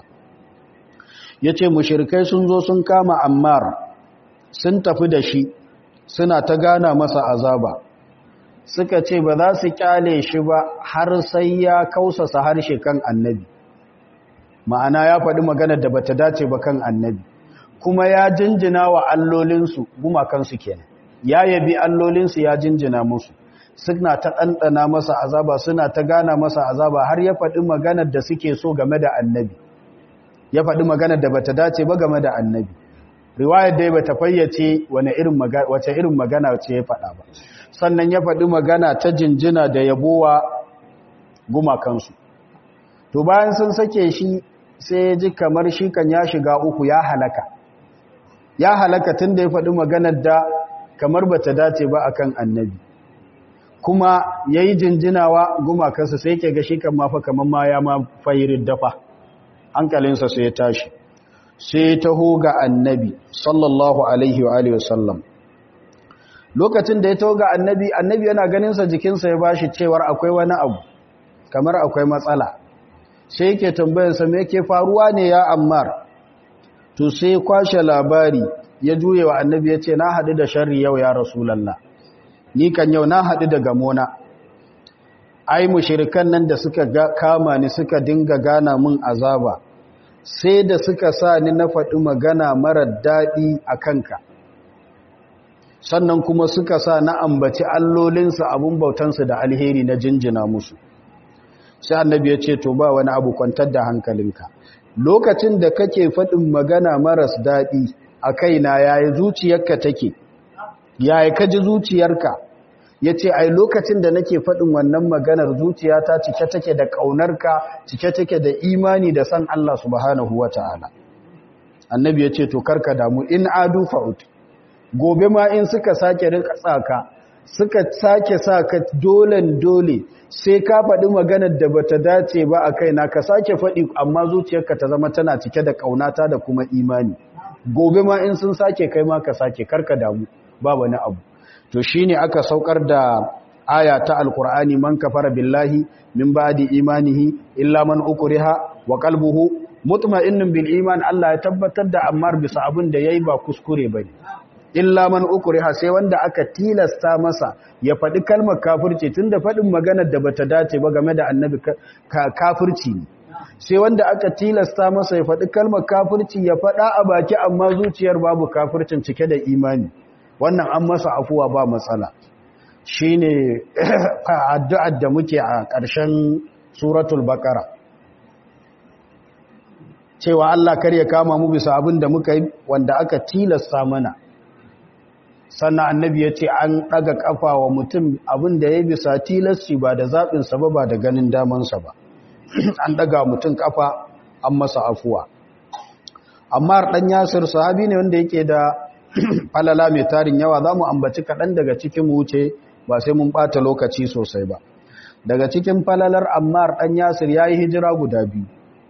A: ya ce mushirikai sun zo sun kama ammar sun tafi da shi suna ta gana masa azaba suka ce ba za su kyale shi ba har sai ya kausasa harshe kan annabi ma'ana ya faɗi maganar da bata dace ba kan annabi kuma ya jinjina wa allolinsu gumakansu kenan ya yabi allolinsu ya jinjina musu suna ta ɗanɗana masa azaba suna ta gana masa azaba har ya faɗi maganar da suke so game da annabi ya faɗi maganar da bata dace ba game da annabi riwayar dai bata fayyace wani irin magana wace irin magana ce ya faɗa ba sannan ya faɗi magana ta jinjina da yabowa gumakansu to bayan sun sake shi sai ya ji kamar shi kan ya shiga uku ya halaka ya halaka tun da ya faɗi maganar da kamar bata dace ba akan annabi kuma yayi jinjinawa gumakansa sai yake ga shi kan mafa kamar ma ya ma fayirin dafa hankalinsa sai ya tashi sai taho ga annabi sallallahu alaihi wa alihi wasallam lokacin da ya taho ga annabi annabi yana ganinsa jikinsa ya bashi cewar akwai wani abu kamar akwai matsala sai yake tambayarsa me yake faruwa ne ya ammar to sai kwashe labari ya juye wa annabi ya ce na haɗu da sharri yau ya rasulallah ni kan yau na haɗu da gamona ai mushirikan nan da suka kama ni suka dinga gana min azaba sai da suka sa ni na faɗi magana marar daɗi a kanka sannan kuma suka sa na ambaci allolinsu abin bautansu da alheri na jinjina musu sai annabi ya ce to ba wani abu kwantar da hankalinka lokacin da kake faɗin magana maras daɗi a kaina yaya zuciyarka take yaya ka ji zuciyarka ya ce ai lokacin da nake faɗin wannan maganar zuciyata cike take da ƙaunarka cike take da imani da san Allah subhanahu wa ta'ala annabi ya ce to karka damu in adu fa'ut gobe ma in suka sake rika tsaka suka sake sa ka dolen dole sai ka faɗi maganar da bata dace ba a kaina ka sake faɗi amma zuciyarka ta zama tana cike da ƙaunata da kuma imani gobe ma in sun sake kai ma ka sake karka damu ba wani abu to shine aka saukar da aya ta alqur'ani man kafara billahi min ba'di imanihi illa man ukriha wa qalbuhu mutma'innun bil iman Allah ya tabbatar da Ammar bisa abin da yayi ba kuskure bane illa man ukriha sai wanda aka tilasta masa ya faɗi kalmar kafirci tunda faɗin maganar da bata dace ba game da annabi kafirci ne sai wanda aka tilasta masa ya faɗi kalmar kafirci ya faɗa a baki amma zuciyar babu kafircin cike da imani wannan an masa afuwa ba matsala shine addu'ar da muke a ƙarshen suratul baqara cewa Allah kar ya kama mu bisa abin da muka yi wanda aka tilasta mana sannan annabi ya ce an ɗaga ƙafa wa mutum abin da ya bisa tilasci ba da zaɓinsa ba ba da ganin damansa ba an ɗaga mutum ƙafa an masa afuwa amma ɗan yasir sahabi ne wanda yake da falala mai tarin yawa za mu ambaci kaɗan daga cikin wuce ba sai mun ɓata lokaci sosai ba daga cikin falalar ammar ɗan yasir ya yi hijira guda biyu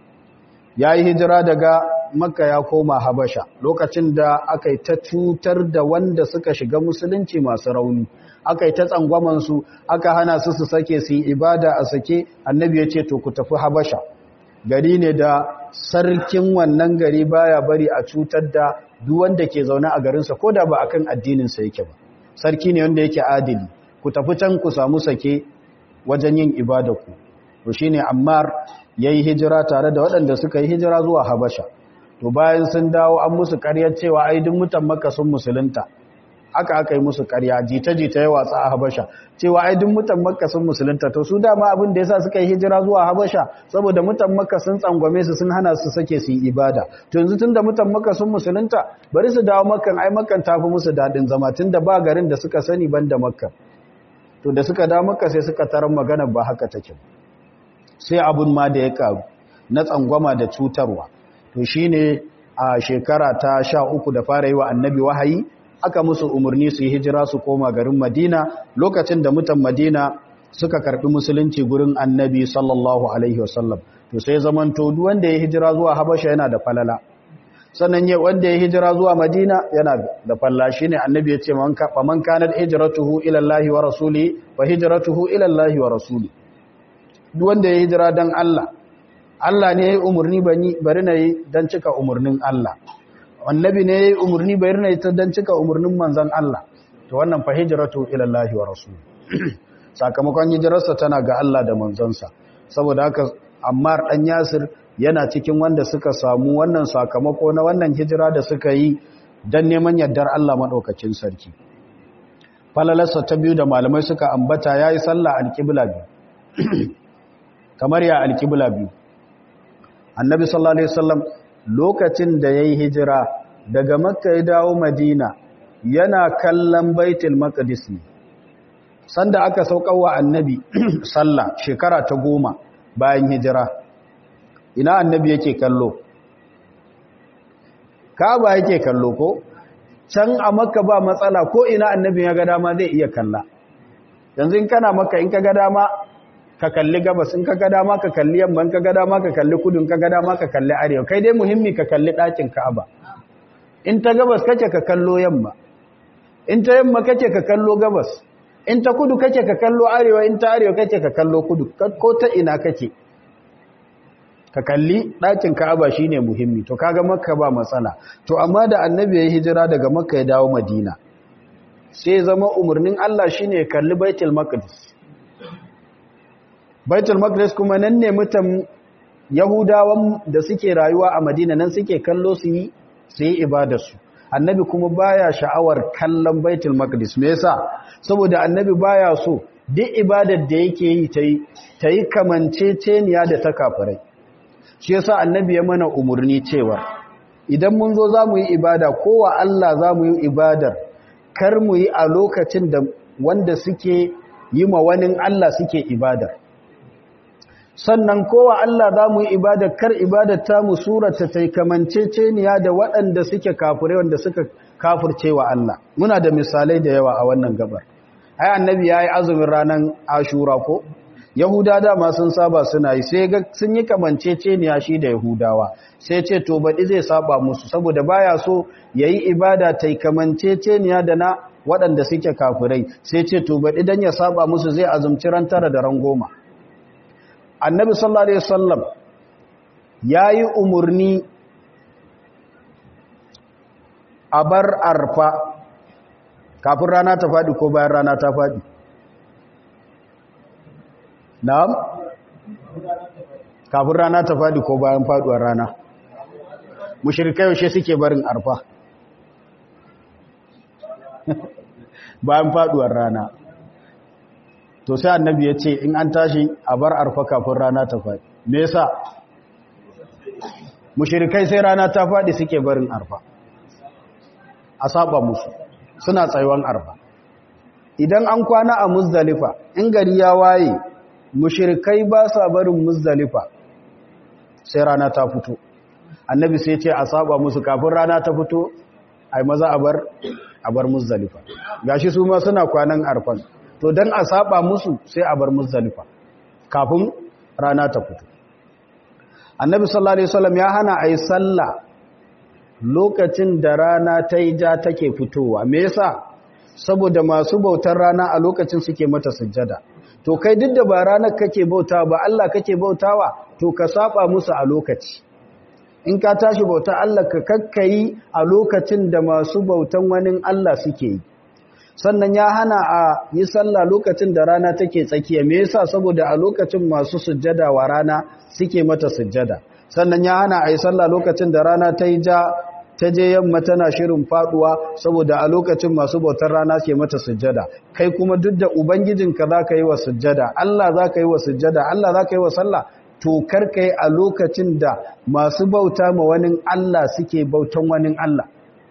A: ya yi hijira daga makka ya koma habasha lokacin da aka yi ta cutar da wanda suka shiga musulunci masu rauni aka yi ta tsangwamansu aka hana su su sake su yi ibada a sake annabi ya ce to ku tafi habasha gari ne da sarkin wannan gari baya bari a cutar da duk wanda ke zaune a garinsa ko da ba akan addininsa yake ba sarki ne wanda yake adili ku tafi can ku samu sake wajen yin ibada ku to shine ammar yayi hijira tare da waɗanda suka yi hijira zuwa habasha to bayan sun dawo an musu ƙaryar cewa ai duk mutan makka sun musulunta haka aka yi musu ƙarya jita-jita ya watsa a habasha cewa ai duk mutan makka sun musulunta to su dama abin da yasa suka yi hijira zuwa habasha saboda mutan makka sun tsangwame su sun hana su sake su yi ibada to yanzu tunda mutan makka sun musulunta bari su dawo makkan ai makkan tafi musu dadin zama tunda ba garin da suka sani banda makka to da suka dawo makka sai suka tarar magana ba haka take sai abun ma da ya karu na tsangwama da cutarwa to shine a shekara ta sha uku da fara yi wa annabi wahayi aka musu umarni su yi hijira su koma garin madina lokacin da mutan madina suka karbi musulunci gurin annabi sallallahu alaihi wasallam to sai zaman to duk wanda ya hijira zuwa habasha yana da falala sannan ya wanda ya hijira zuwa madina yana da falla shine annabi ya ce man ka man kanat hijratuhu ila allahi wa rasuli fa hijratuhu ila allahi wa rasuli duk wanda ya hijira dan Allah Allah ne ya yi umarni bari na yi don cika umarnin Allah annabi ne ya yi umarni bari na yi don cika umarnin manzan Allah to wannan fa hijratu ila Allah wa rasul sakamakon hijirarsa tana ga Allah da manzansa saboda haka Ammar dan Yasir yana cikin wanda suka samu wannan sakamako na wannan hijira da suka yi dan neman yardar Allah madaukakin sarki falalarsa ta biyu da malamai suka ambata yayi sallah alqibla biyu kamar ya alqibla biyu annabi sallallahu alaihi wasallam lokacin da yayi hijira daga makka ya dawo madina yana kallon baitul maqdis ne sanda aka saukarwa annabi sallah shekara ta goma bayan hijira ina annabi yake kallo kaaba yake kallo ko can a makka ba matsala ko ina annabi ya ga dama zai iya kalla yanzu in kana makka in ka ga dama ka kalli gabas in ka ga dama ka kalli yamma in ka ga dama ka kalli kudu in ka ga dama ka kalli arewa kai dai muhimmi ka kalli ɗakin ka'aba in ta gabas kake ka kallo yamma in ta yamma kake ka kallo gabas in ta kudu kake ka kallo arewa in ta arewa kake ka kallo kudu ko ta ina kake ka kalli ɗakin ka'aba shine muhimmi to kaga makka ba matsala to amma da annabi ya hijira daga makka ya dawo madina sai zama umarnin Allah shine kalli baitul maqdis baitul maqdis kuma nan ne mutan yahudawan da suke rayuwa a madina nan suke kallo su yi su yi ibadarsu annabi kuma baya sha'awar kallon baitul maqdis me yasa saboda annabi baya so duk ibadar da yake yi tayi tayi kamanceceniya da ta kafirai shi yasa annabi ya mana umurni cewa idan mun zo zamu yi ibada kowa Allah zamu yi ibadar kar mu yi a lokacin da wanda suke yi ma wani Allah suke ibadar sannan kowa Allah za mu yi ibadar kar ibadar ta mu surata ta kamanceceniya da waɗanda suke kafirai wanda suka kafirce wa Allah muna da misalai da yawa a wannan gabar ai annabi yayi azumin ranar ashura ko yahuda dama sun saba suna yi sai ga sun yi kamanceceniya shi da yahudawa sai ce to baɗi zai saba musu saboda baya so yayi ibada ta kamanceceniya da na waɗanda suke kafirai sai ce to baɗi dan ya saba musu zai azumci ran tara da ran goma annabi sallallahu alaihi wasallam yayi umurni a bar arfa kafin rana ta fadi ko bayan rana ta fadi na'am kafin rana ta fadi ko bayan faduwar rana mushrikai yaushe suke barin arfa bayan faduwar rana to sai annabi ya ce in an tashi a bar arfa kafin rana ta faɗi me yasa mushrikai sai rana ta faɗi suke barin arfa a saba musu suna tsayuwan arfa idan an kwana a muzdalifa in gari ya waye mushrikai ba sa barin muzdalifa sai rana ta fito annabi sai ce a saba musu kafin rana ta fito ai maza a bar a bar muzdalifa gashi su ma suna kwanan arfan to don a saba musu sai a bar muzdalifa kafin rana ta fito annabi sallallahu alaihi wasallam ya hana ayi sallah lokacin da rana ta yi ja take fitowa me yasa saboda masu bautar rana a lokacin suke mata sujjada to kai duk da ba ranar kake bautawa ba Allah kake bautawa to ka saba musu a lokaci in ka tashi bauta Allah ka kakkayi a lokacin da masu bautan wani Allah suke yi sannan ya hana a yi sallah lokacin da rana take tsakiya me yasa saboda a lokacin masu sujjada wa rana suke mata sujjada sannan ya hana a yi sallah lokacin da rana ta yi ja ta je yamma tana shirin faduwa saboda a lokacin masu bautar rana ke mata sujjada kai kuma duk da ubangijinka za ka yi wa sujjada Allah za ka yi wa sujjada Allah za ka yi wa sallah to karka yi a lokacin da masu bauta ma wani Allah suke bautan wani Allah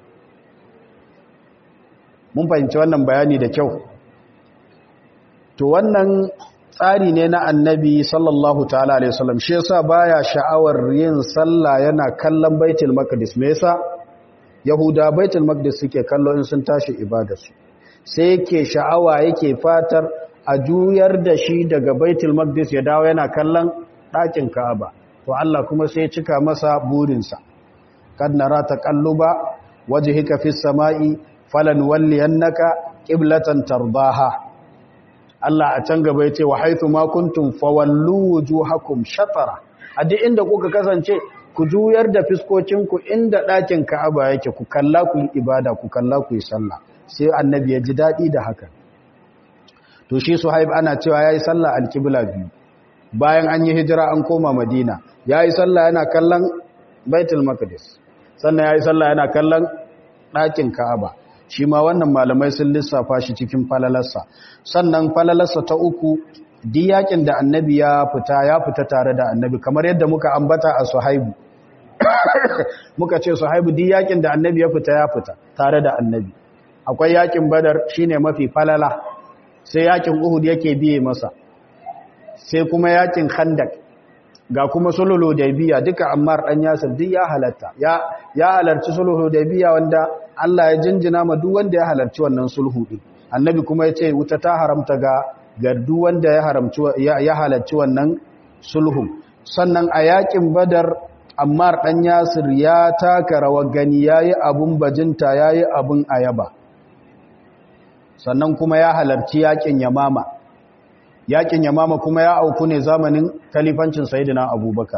A: mun fahimci wannan bayani da kyau to wannan tsari ne na annabi sallallahu ta'ala alaihi wasallam shi yasa baya sha'awar yin sallah yana kallon baitul maqdis me yasa yahuda baitul maqdis suke kallo in sun tashi ibadarsu sai yake sha'awa yake fatar a juyar da shi daga baitul maqdis ya dawo yana kallon ɗakin ka'aba to Allah kuma sai ya cika masa burinsa kad nara taqalluba wajhika fis sama'i falan walliyannaka qiblatan tardaha Allah a can gaba yace wa haythu ma kuntum fawallu wujuhakum shatara a duk inda kuka kasance ku juyar da fiskocinku inda ɗakin Ka'aba yake ku kalla ku yi ibada ku kalla ku yi sallah sai annabi ya ji dadi da haka to shi Suhaib ana cewa yayi sallah al-qibla biyu bayan an yi hijira an koma Madina yayi sallah yana kallon Baitul Maqdis sannan yayi sallah yana kallon ɗakin Ka'aba shi ma wannan malamai sun lissafa shi cikin falalarsa sannan falalarsa ta uku di yakin da annabi ya fita ya fita tare da annabi kamar yadda muka ambata a suhaibu muka ce suhaibu di yakin da annabi ya fita ya fita tare da annabi akwai yakin badar shine mafi falala sai yakin uhud yake biye masa sai kuma yakin khandak ga kuma sulhul hudaybiya duka ammar dan yasir duk ya halatta ya ya halarci sulhul hudaybiya wanda Allah ya jinjina ma duk wanda ya halarci wannan sulhu din annabi kuma ya ce wuta ta haramta ga ga duk wanda ya haramci ya halarci wannan sulhu sannan a yakin badar ammar dan yasir ya taka rawar gani yayi abun bajinta yayi abun ayaba sannan kuma ya halarci yakin yamama yakin yamama kuma ya auku ne zamanin kalifancin sayyidina abubakar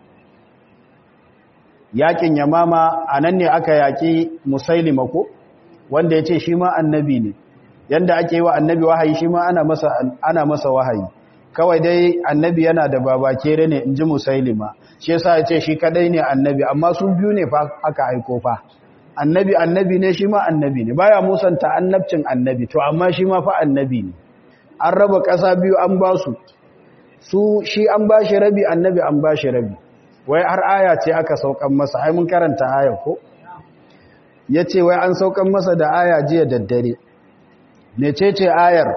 A: yakin yamama a nan ne aka yaki musailima ko wanda ya ce shi ma annabi ne yanda ake yi wa annabi wahayi shi ma ana masa, ana masa wahayi kawai dai annabi yana da babakere ne in ji musailima shi yasa ya ce shi kadai ne annabi amma su biyu ne fa aka aiko fa annabi annabi ne shi ma annabi ne baya musanta annabcin annabi to amma shi ma fa annabi ne an raba ƙasa biyu an ba su su shi an ba shi rabi annabi an ba shi rabi wai har aya ce aka saukan masa ai mun karanta aya ko ya ce wai an saukan masa da aya jiya daddare mecece ayar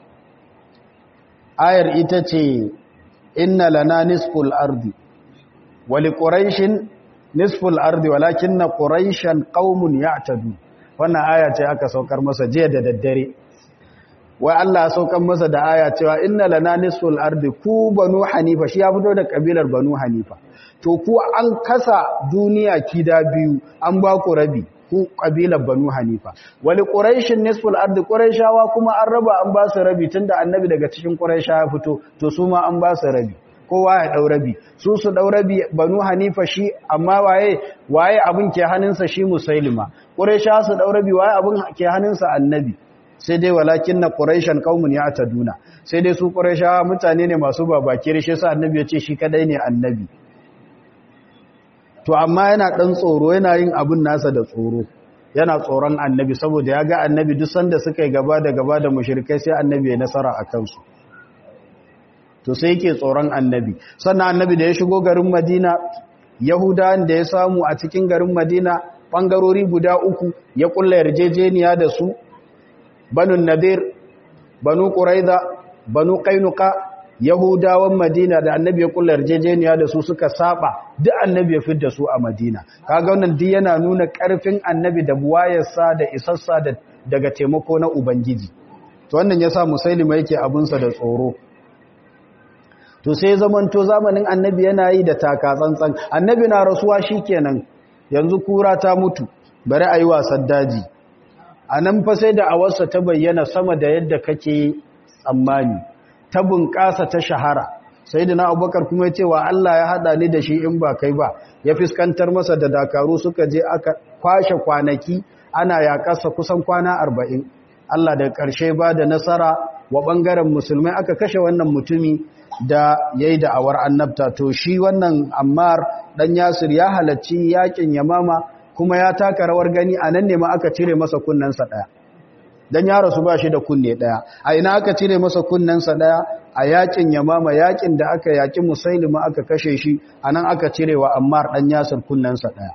A: ayar ita ce inna lana nisful ardi wali quraishin nisful ardi walakinna quraishan qaumun ya'tadu wannan aya ce aka saukar masa jiya da daddare wai Allah ya saukar masa da aya cewa inna lana nisful ardi ku banu hanifa shi ya fito da kabilar banu hanifa to ku an kasa duniya kida biyu an ba ku rabi ku kabilar banu hanifa wali quraishin nisful ardi quraishawa kuma an raba an ba su rabi tunda annabi daga cikin quraisha ya fito to su ma an ba su rabi kowa ya dau rabi su su dau rabi banu hanifa shi amma waye waye abin ke hannunsa shi musailima quraisha su dau rabi waye abin ke hannunsa annabi sai dai walakin na quraishan qaumun ya'taduna sai dai su quraisha mutane ne masu babake shi yasa annabi ya ce shi kadai ne annabi to amma yana dan tsoro yana yin abin nasa da tsoro yana tsoron annabi saboda ya ga annabi duk sanda suka yi gaba da gaba da mushrikai sai annabi ya nasara a kansu to sai yake tsoron annabi sannan annabi da ya shigo garin madina yahudawan da ya samu a cikin garin madina bangarori guda uku ya kulla yarjejeniya da su banu nadir banu quraiza banu qainuqa yahudawan madina da annabi ya kulla yarjejeniya da su suka saba duk annabi ya fidda su a madina kaga wannan duk yana nuna karfin annabi da buwayarsa da isassa da daga taimako na ubangiji to wannan yasa musailima yake abunsa da tsoro to sai zamanto zamanin annabi yana yi da taka tsantsan annabi na rasuwa shikenan yanzu kura ta mutu bari ayi wasan daji anan fa sai da awarsa ta bayyana sama da yadda kake tsammani ta bunƙasa ta shahara sai da na abubakar kuma ya ce wa Allah ya haɗa ni da shi in ba kai ba ya fiskantar masa da dakaru suka je aka kwashe kwanaki ana yaƙasa kusan kwana arba'in Allah da ƙarshe ba da nasara wa ɓangaren musulmai aka kashe wannan mutumi da ya yi da'awar annabta to shi wannan ammar ɗan yasir ya halarci yaƙin yamama kuma ya taka rawar gani a nan ne ma aka cire masa kunnensa ɗaya dan ya rasu ba shi da kunne daya a ina aka cire masa kunnensa daya a yakin yamama yakin da aka yaki musailima aka kashe shi anan aka cire wa ammar dan yasir kunnensa daya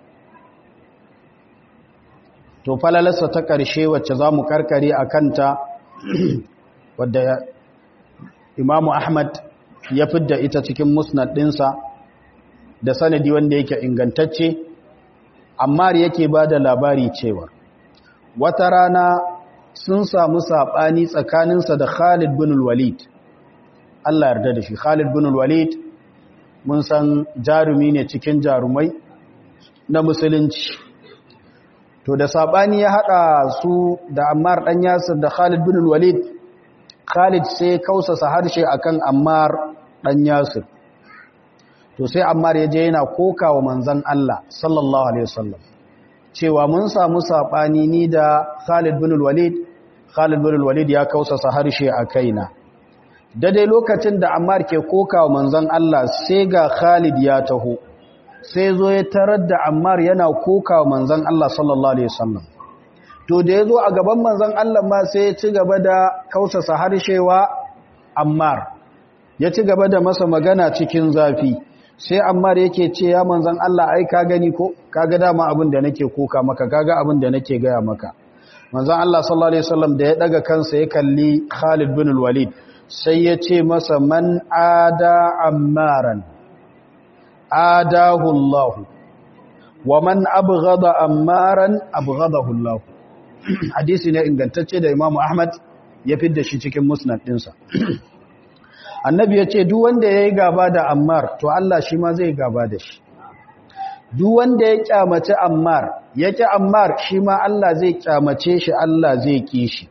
A: to falalarsa ta karshe wacce zamu karkare akan ta wadda imamu ahmad ya fidda ita cikin musnad dinsa da sanadi wanda yake ingantacce ammar yake bada labari cewa wata rana sun samu saɓani tsakaninsa da Khalid bin Walid. Allah yarda da shi. Khalid bin Walid mun san jarumi ne cikin jarumai na musulunci. To da saɓani ya haɗa su da Ammar ɗan Yasir da Khalid bin Walid, Khalid sai kausasa harshe akan Ammar ɗan Yasir. To sai Ammar ya je yana koka wa manzan Allah sallallahu Alaihi wasallam. cewa mun samu saɓani ni da Khalid bin Walid Khalid bin Walid ya kausasa harshe a kaina dai lokacin da Ammar ke kokawa manzon Allah sai ga Khalid ya taho sai zo ya tarar da Ammar yana kokawa manzon Allah sallallahu alaihi wasallam to da yazo a gaban manzon Allah ma sai ya ci gaba da kausasa harshewa Ammar ya ci gaba da masa magana cikin zafi sai ammar yake ce ya manzan Allah ai ka gani ko kaga dama abin da nake koka maka kaga abin da nake gaya maka manzan Allah sallallahu alaihi wasallam da ya daga kansa ya kalli Khalid bin Walid sai ya ce masa man ada ammaran adahu Allah wa man abghada ammaran abghadahu Allah hadisi ne ingantacce da Imam Ahmad ya fidda shi cikin musnad dinsa annabi ya ce duk wanda yayi gaba da ammar to Allah shi ma zai gaba da shi duk wanda ya kyamace ammar ya ki ammar shi ma Allah zai kyamace shi Allah zai ki shi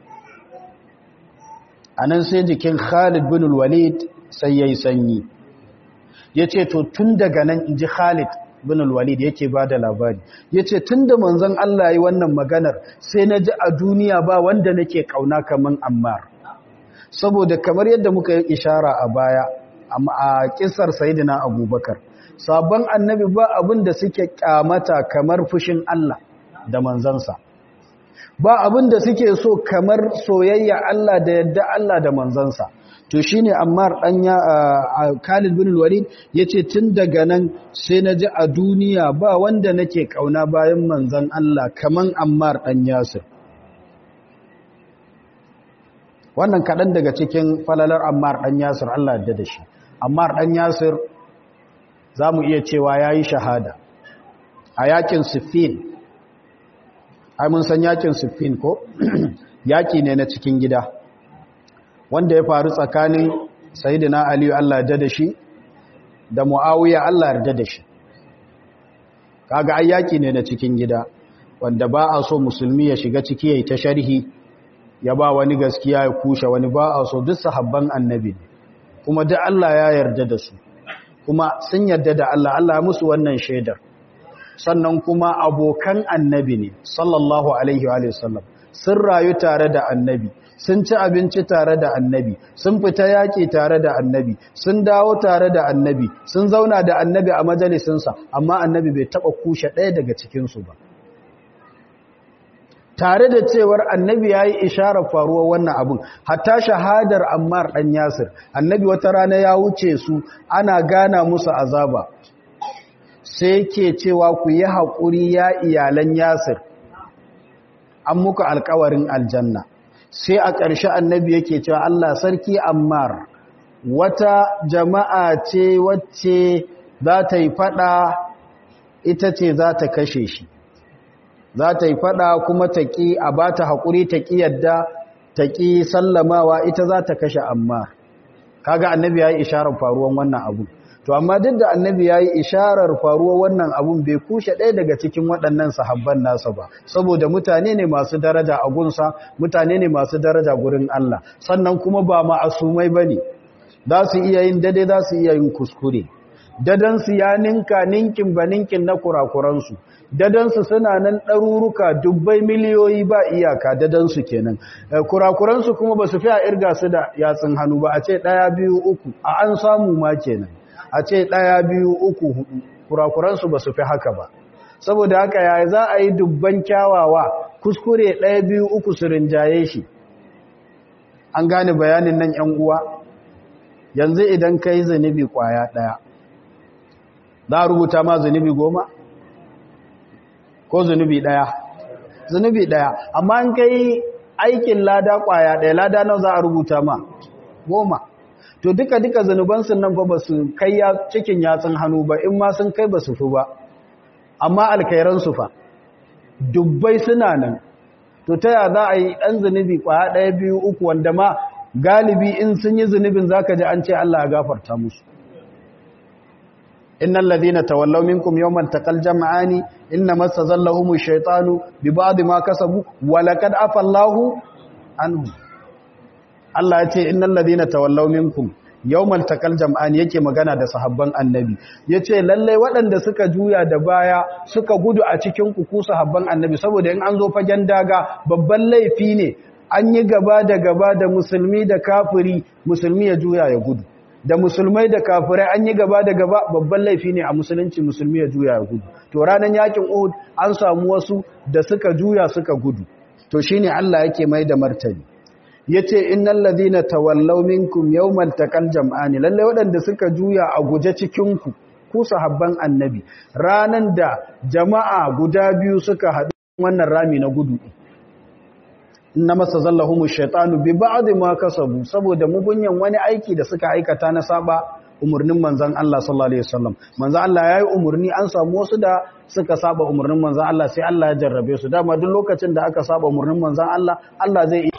A: anan sai jikin Khalid bin Walid sai yayi sanyi yace to tun daga nan inji Khalid bin Walid yake bada labari yace tunda manzon Allah yayi wannan maganar sai naji a duniya ba wanda nake kauna kaman ammar saboda kamar yadda muka yi ishara a baya a kisar Sayyidina Abubakar sabon annabi ba abin da suke kyamata kamar fushin Allah da manzansa ba abin da suke so kamar soyayya Allah da yadda Allah da manzansa to shine Ammar dan ya Khalid bin Walid yace tun daga nan sai naji a duniya ba wanda nake kauna bayan manzan Allah kaman Ammar dan Yasir wannan kadan daga cikin falalar Ammar dan Yasir Allah ya da shi Ammar dan Yasir za mu iya cewa ya yi shahada a yakin siffin ai mun san yakin siffin ko yaki ne na cikin gida wanda ya faru tsakanin sayidina aliyu allah da da shi da mu'awiya allah yarda da shi kaga ai yaki ne na cikin gida wanda ba a so musulmi ya shiga ciki ya yi ta sharhi ya ba wani gaskiya ya kushe wani ba a so duk sahabban annabi kuma duk allah ya yarda da su kuma sun yarda da Allah Allah musu wannan shaidar sannan kuma abokan annabi ne sallallahu alaihi wa sallam sun rayu tare da annabi sun ci abinci tare da annabi sun fita yaƙi tare da annabi sun dawo tare da annabi sun zauna da annabi a majalisinsa amma annabi bai taɓa kushe ɗaya daga cikinsu ba tare da cewar annabi ya yi isharar faruwar wannan abin hatta shahadar ammar ɗan yasir annabi wata rana ya wuce su ana gana musu azaba sai ke cewa ku yi haƙuri ya iyalan yasir an muku alkawarin aljanna sai a ƙarshe annabi yake cewa allah sarki ammar wata jama'a ce wacce za ta yi faɗa ita ce za ta kashe shi za ta yi fada kuma ta ƙi a ba ta haƙuri ta ƙi yadda ta ƙi sallamawa ita za ta kashe amma kaga annabi ya yi isharar faruwan wannan abu to amma duk da annabi ya yi isharar faruwar wannan abun bai kushe ɗaya daga cikin waɗannan sahabban nasa ba saboda mutane ne masu daraja a gunsa mutane ne masu daraja gurin Allah sannan kuma ba ma'asumai ba ne za su iya yin dade za su iya yin kuskure dadansu ya ninka ninkin ba ninkin na kurakuransu dadansu suna nan ɗaruruka dubbai miliyoyi ba iyaka dadansu kenan kurakuransu kuma ba su fi a irga su da yatsun hannu ba a ce ɗaya biyu uku a an samu ma kenan a ce ɗaya biyu uku hudu kurakuransu ba su fi haka ba saboda haka ya za a yi dubban kyawawa kuskure ɗaya biyu uku su rinjaye shi an gane bayanin nan ‘yan uwa yanzu idan ka yi zunubi ƙwaya ɗaya za a rubuta ma zunubi goma ko zunubi ɗaya zunubi ɗaya amma an kai aikin lada ƙwaya ɗaya lada nan za a rubuta ma goma to duka duka zunubansu nan fa ba su kai cikin yatsun hannu ba in ma sun kai ba su fi ba amma alkairansu fa dubbai suna nan to ta ya za a yi ɗan zunubi ƙwaya ɗaya biyu uku wanda ma galibi in sun yi zunubin za ka ji an ce Allah ya gafarta musu innal ladina tawallaw minkum yawman taqal jam'ani inna masazallahum ash-shaytanu bi ba'd ma kasabu wa laqad afa Allahu anhu Allah ya ce innal ladina tawallaw minkum yawmal taqal jam'ani yake magana da sahabban annabi yace lalle waɗanda suka juya da baya suka gudu a cikin ku ku sahabban annabi saboda in an zo fagen daga babban laifi ne an yi gaba da gaba da musulmi da kafiri musulmi ya juya ya gudu da musulmai da kafirai an yi gaba da gaba babban laifi ne a musulunci musulmi ya juya ya gudu to ranar yakin Uhud an samu wasu da suka juya suka gudu to shine Allah yake mai da martani yace innal ladina tawallaw minkum yawmal taqal jam'ani lalle waɗanda suka juya a guje cikin ku ku sahabban annabi ranan da jama'a guda biyu suka haɗu wannan rami na gudu inna masa zallahumu shaitanu bi ba'd ma kasabu saboda mugunyan wani aiki da suka aikata na saba umarnin manzan Allah sallallahu alaihi wasallam manzan Allah yayi umarni an samu wasu da suka saba umarnin manzan Allah sai Allah ya jarrabe su dama duk lokacin da aka saba umarnin manzan Allah Allah zai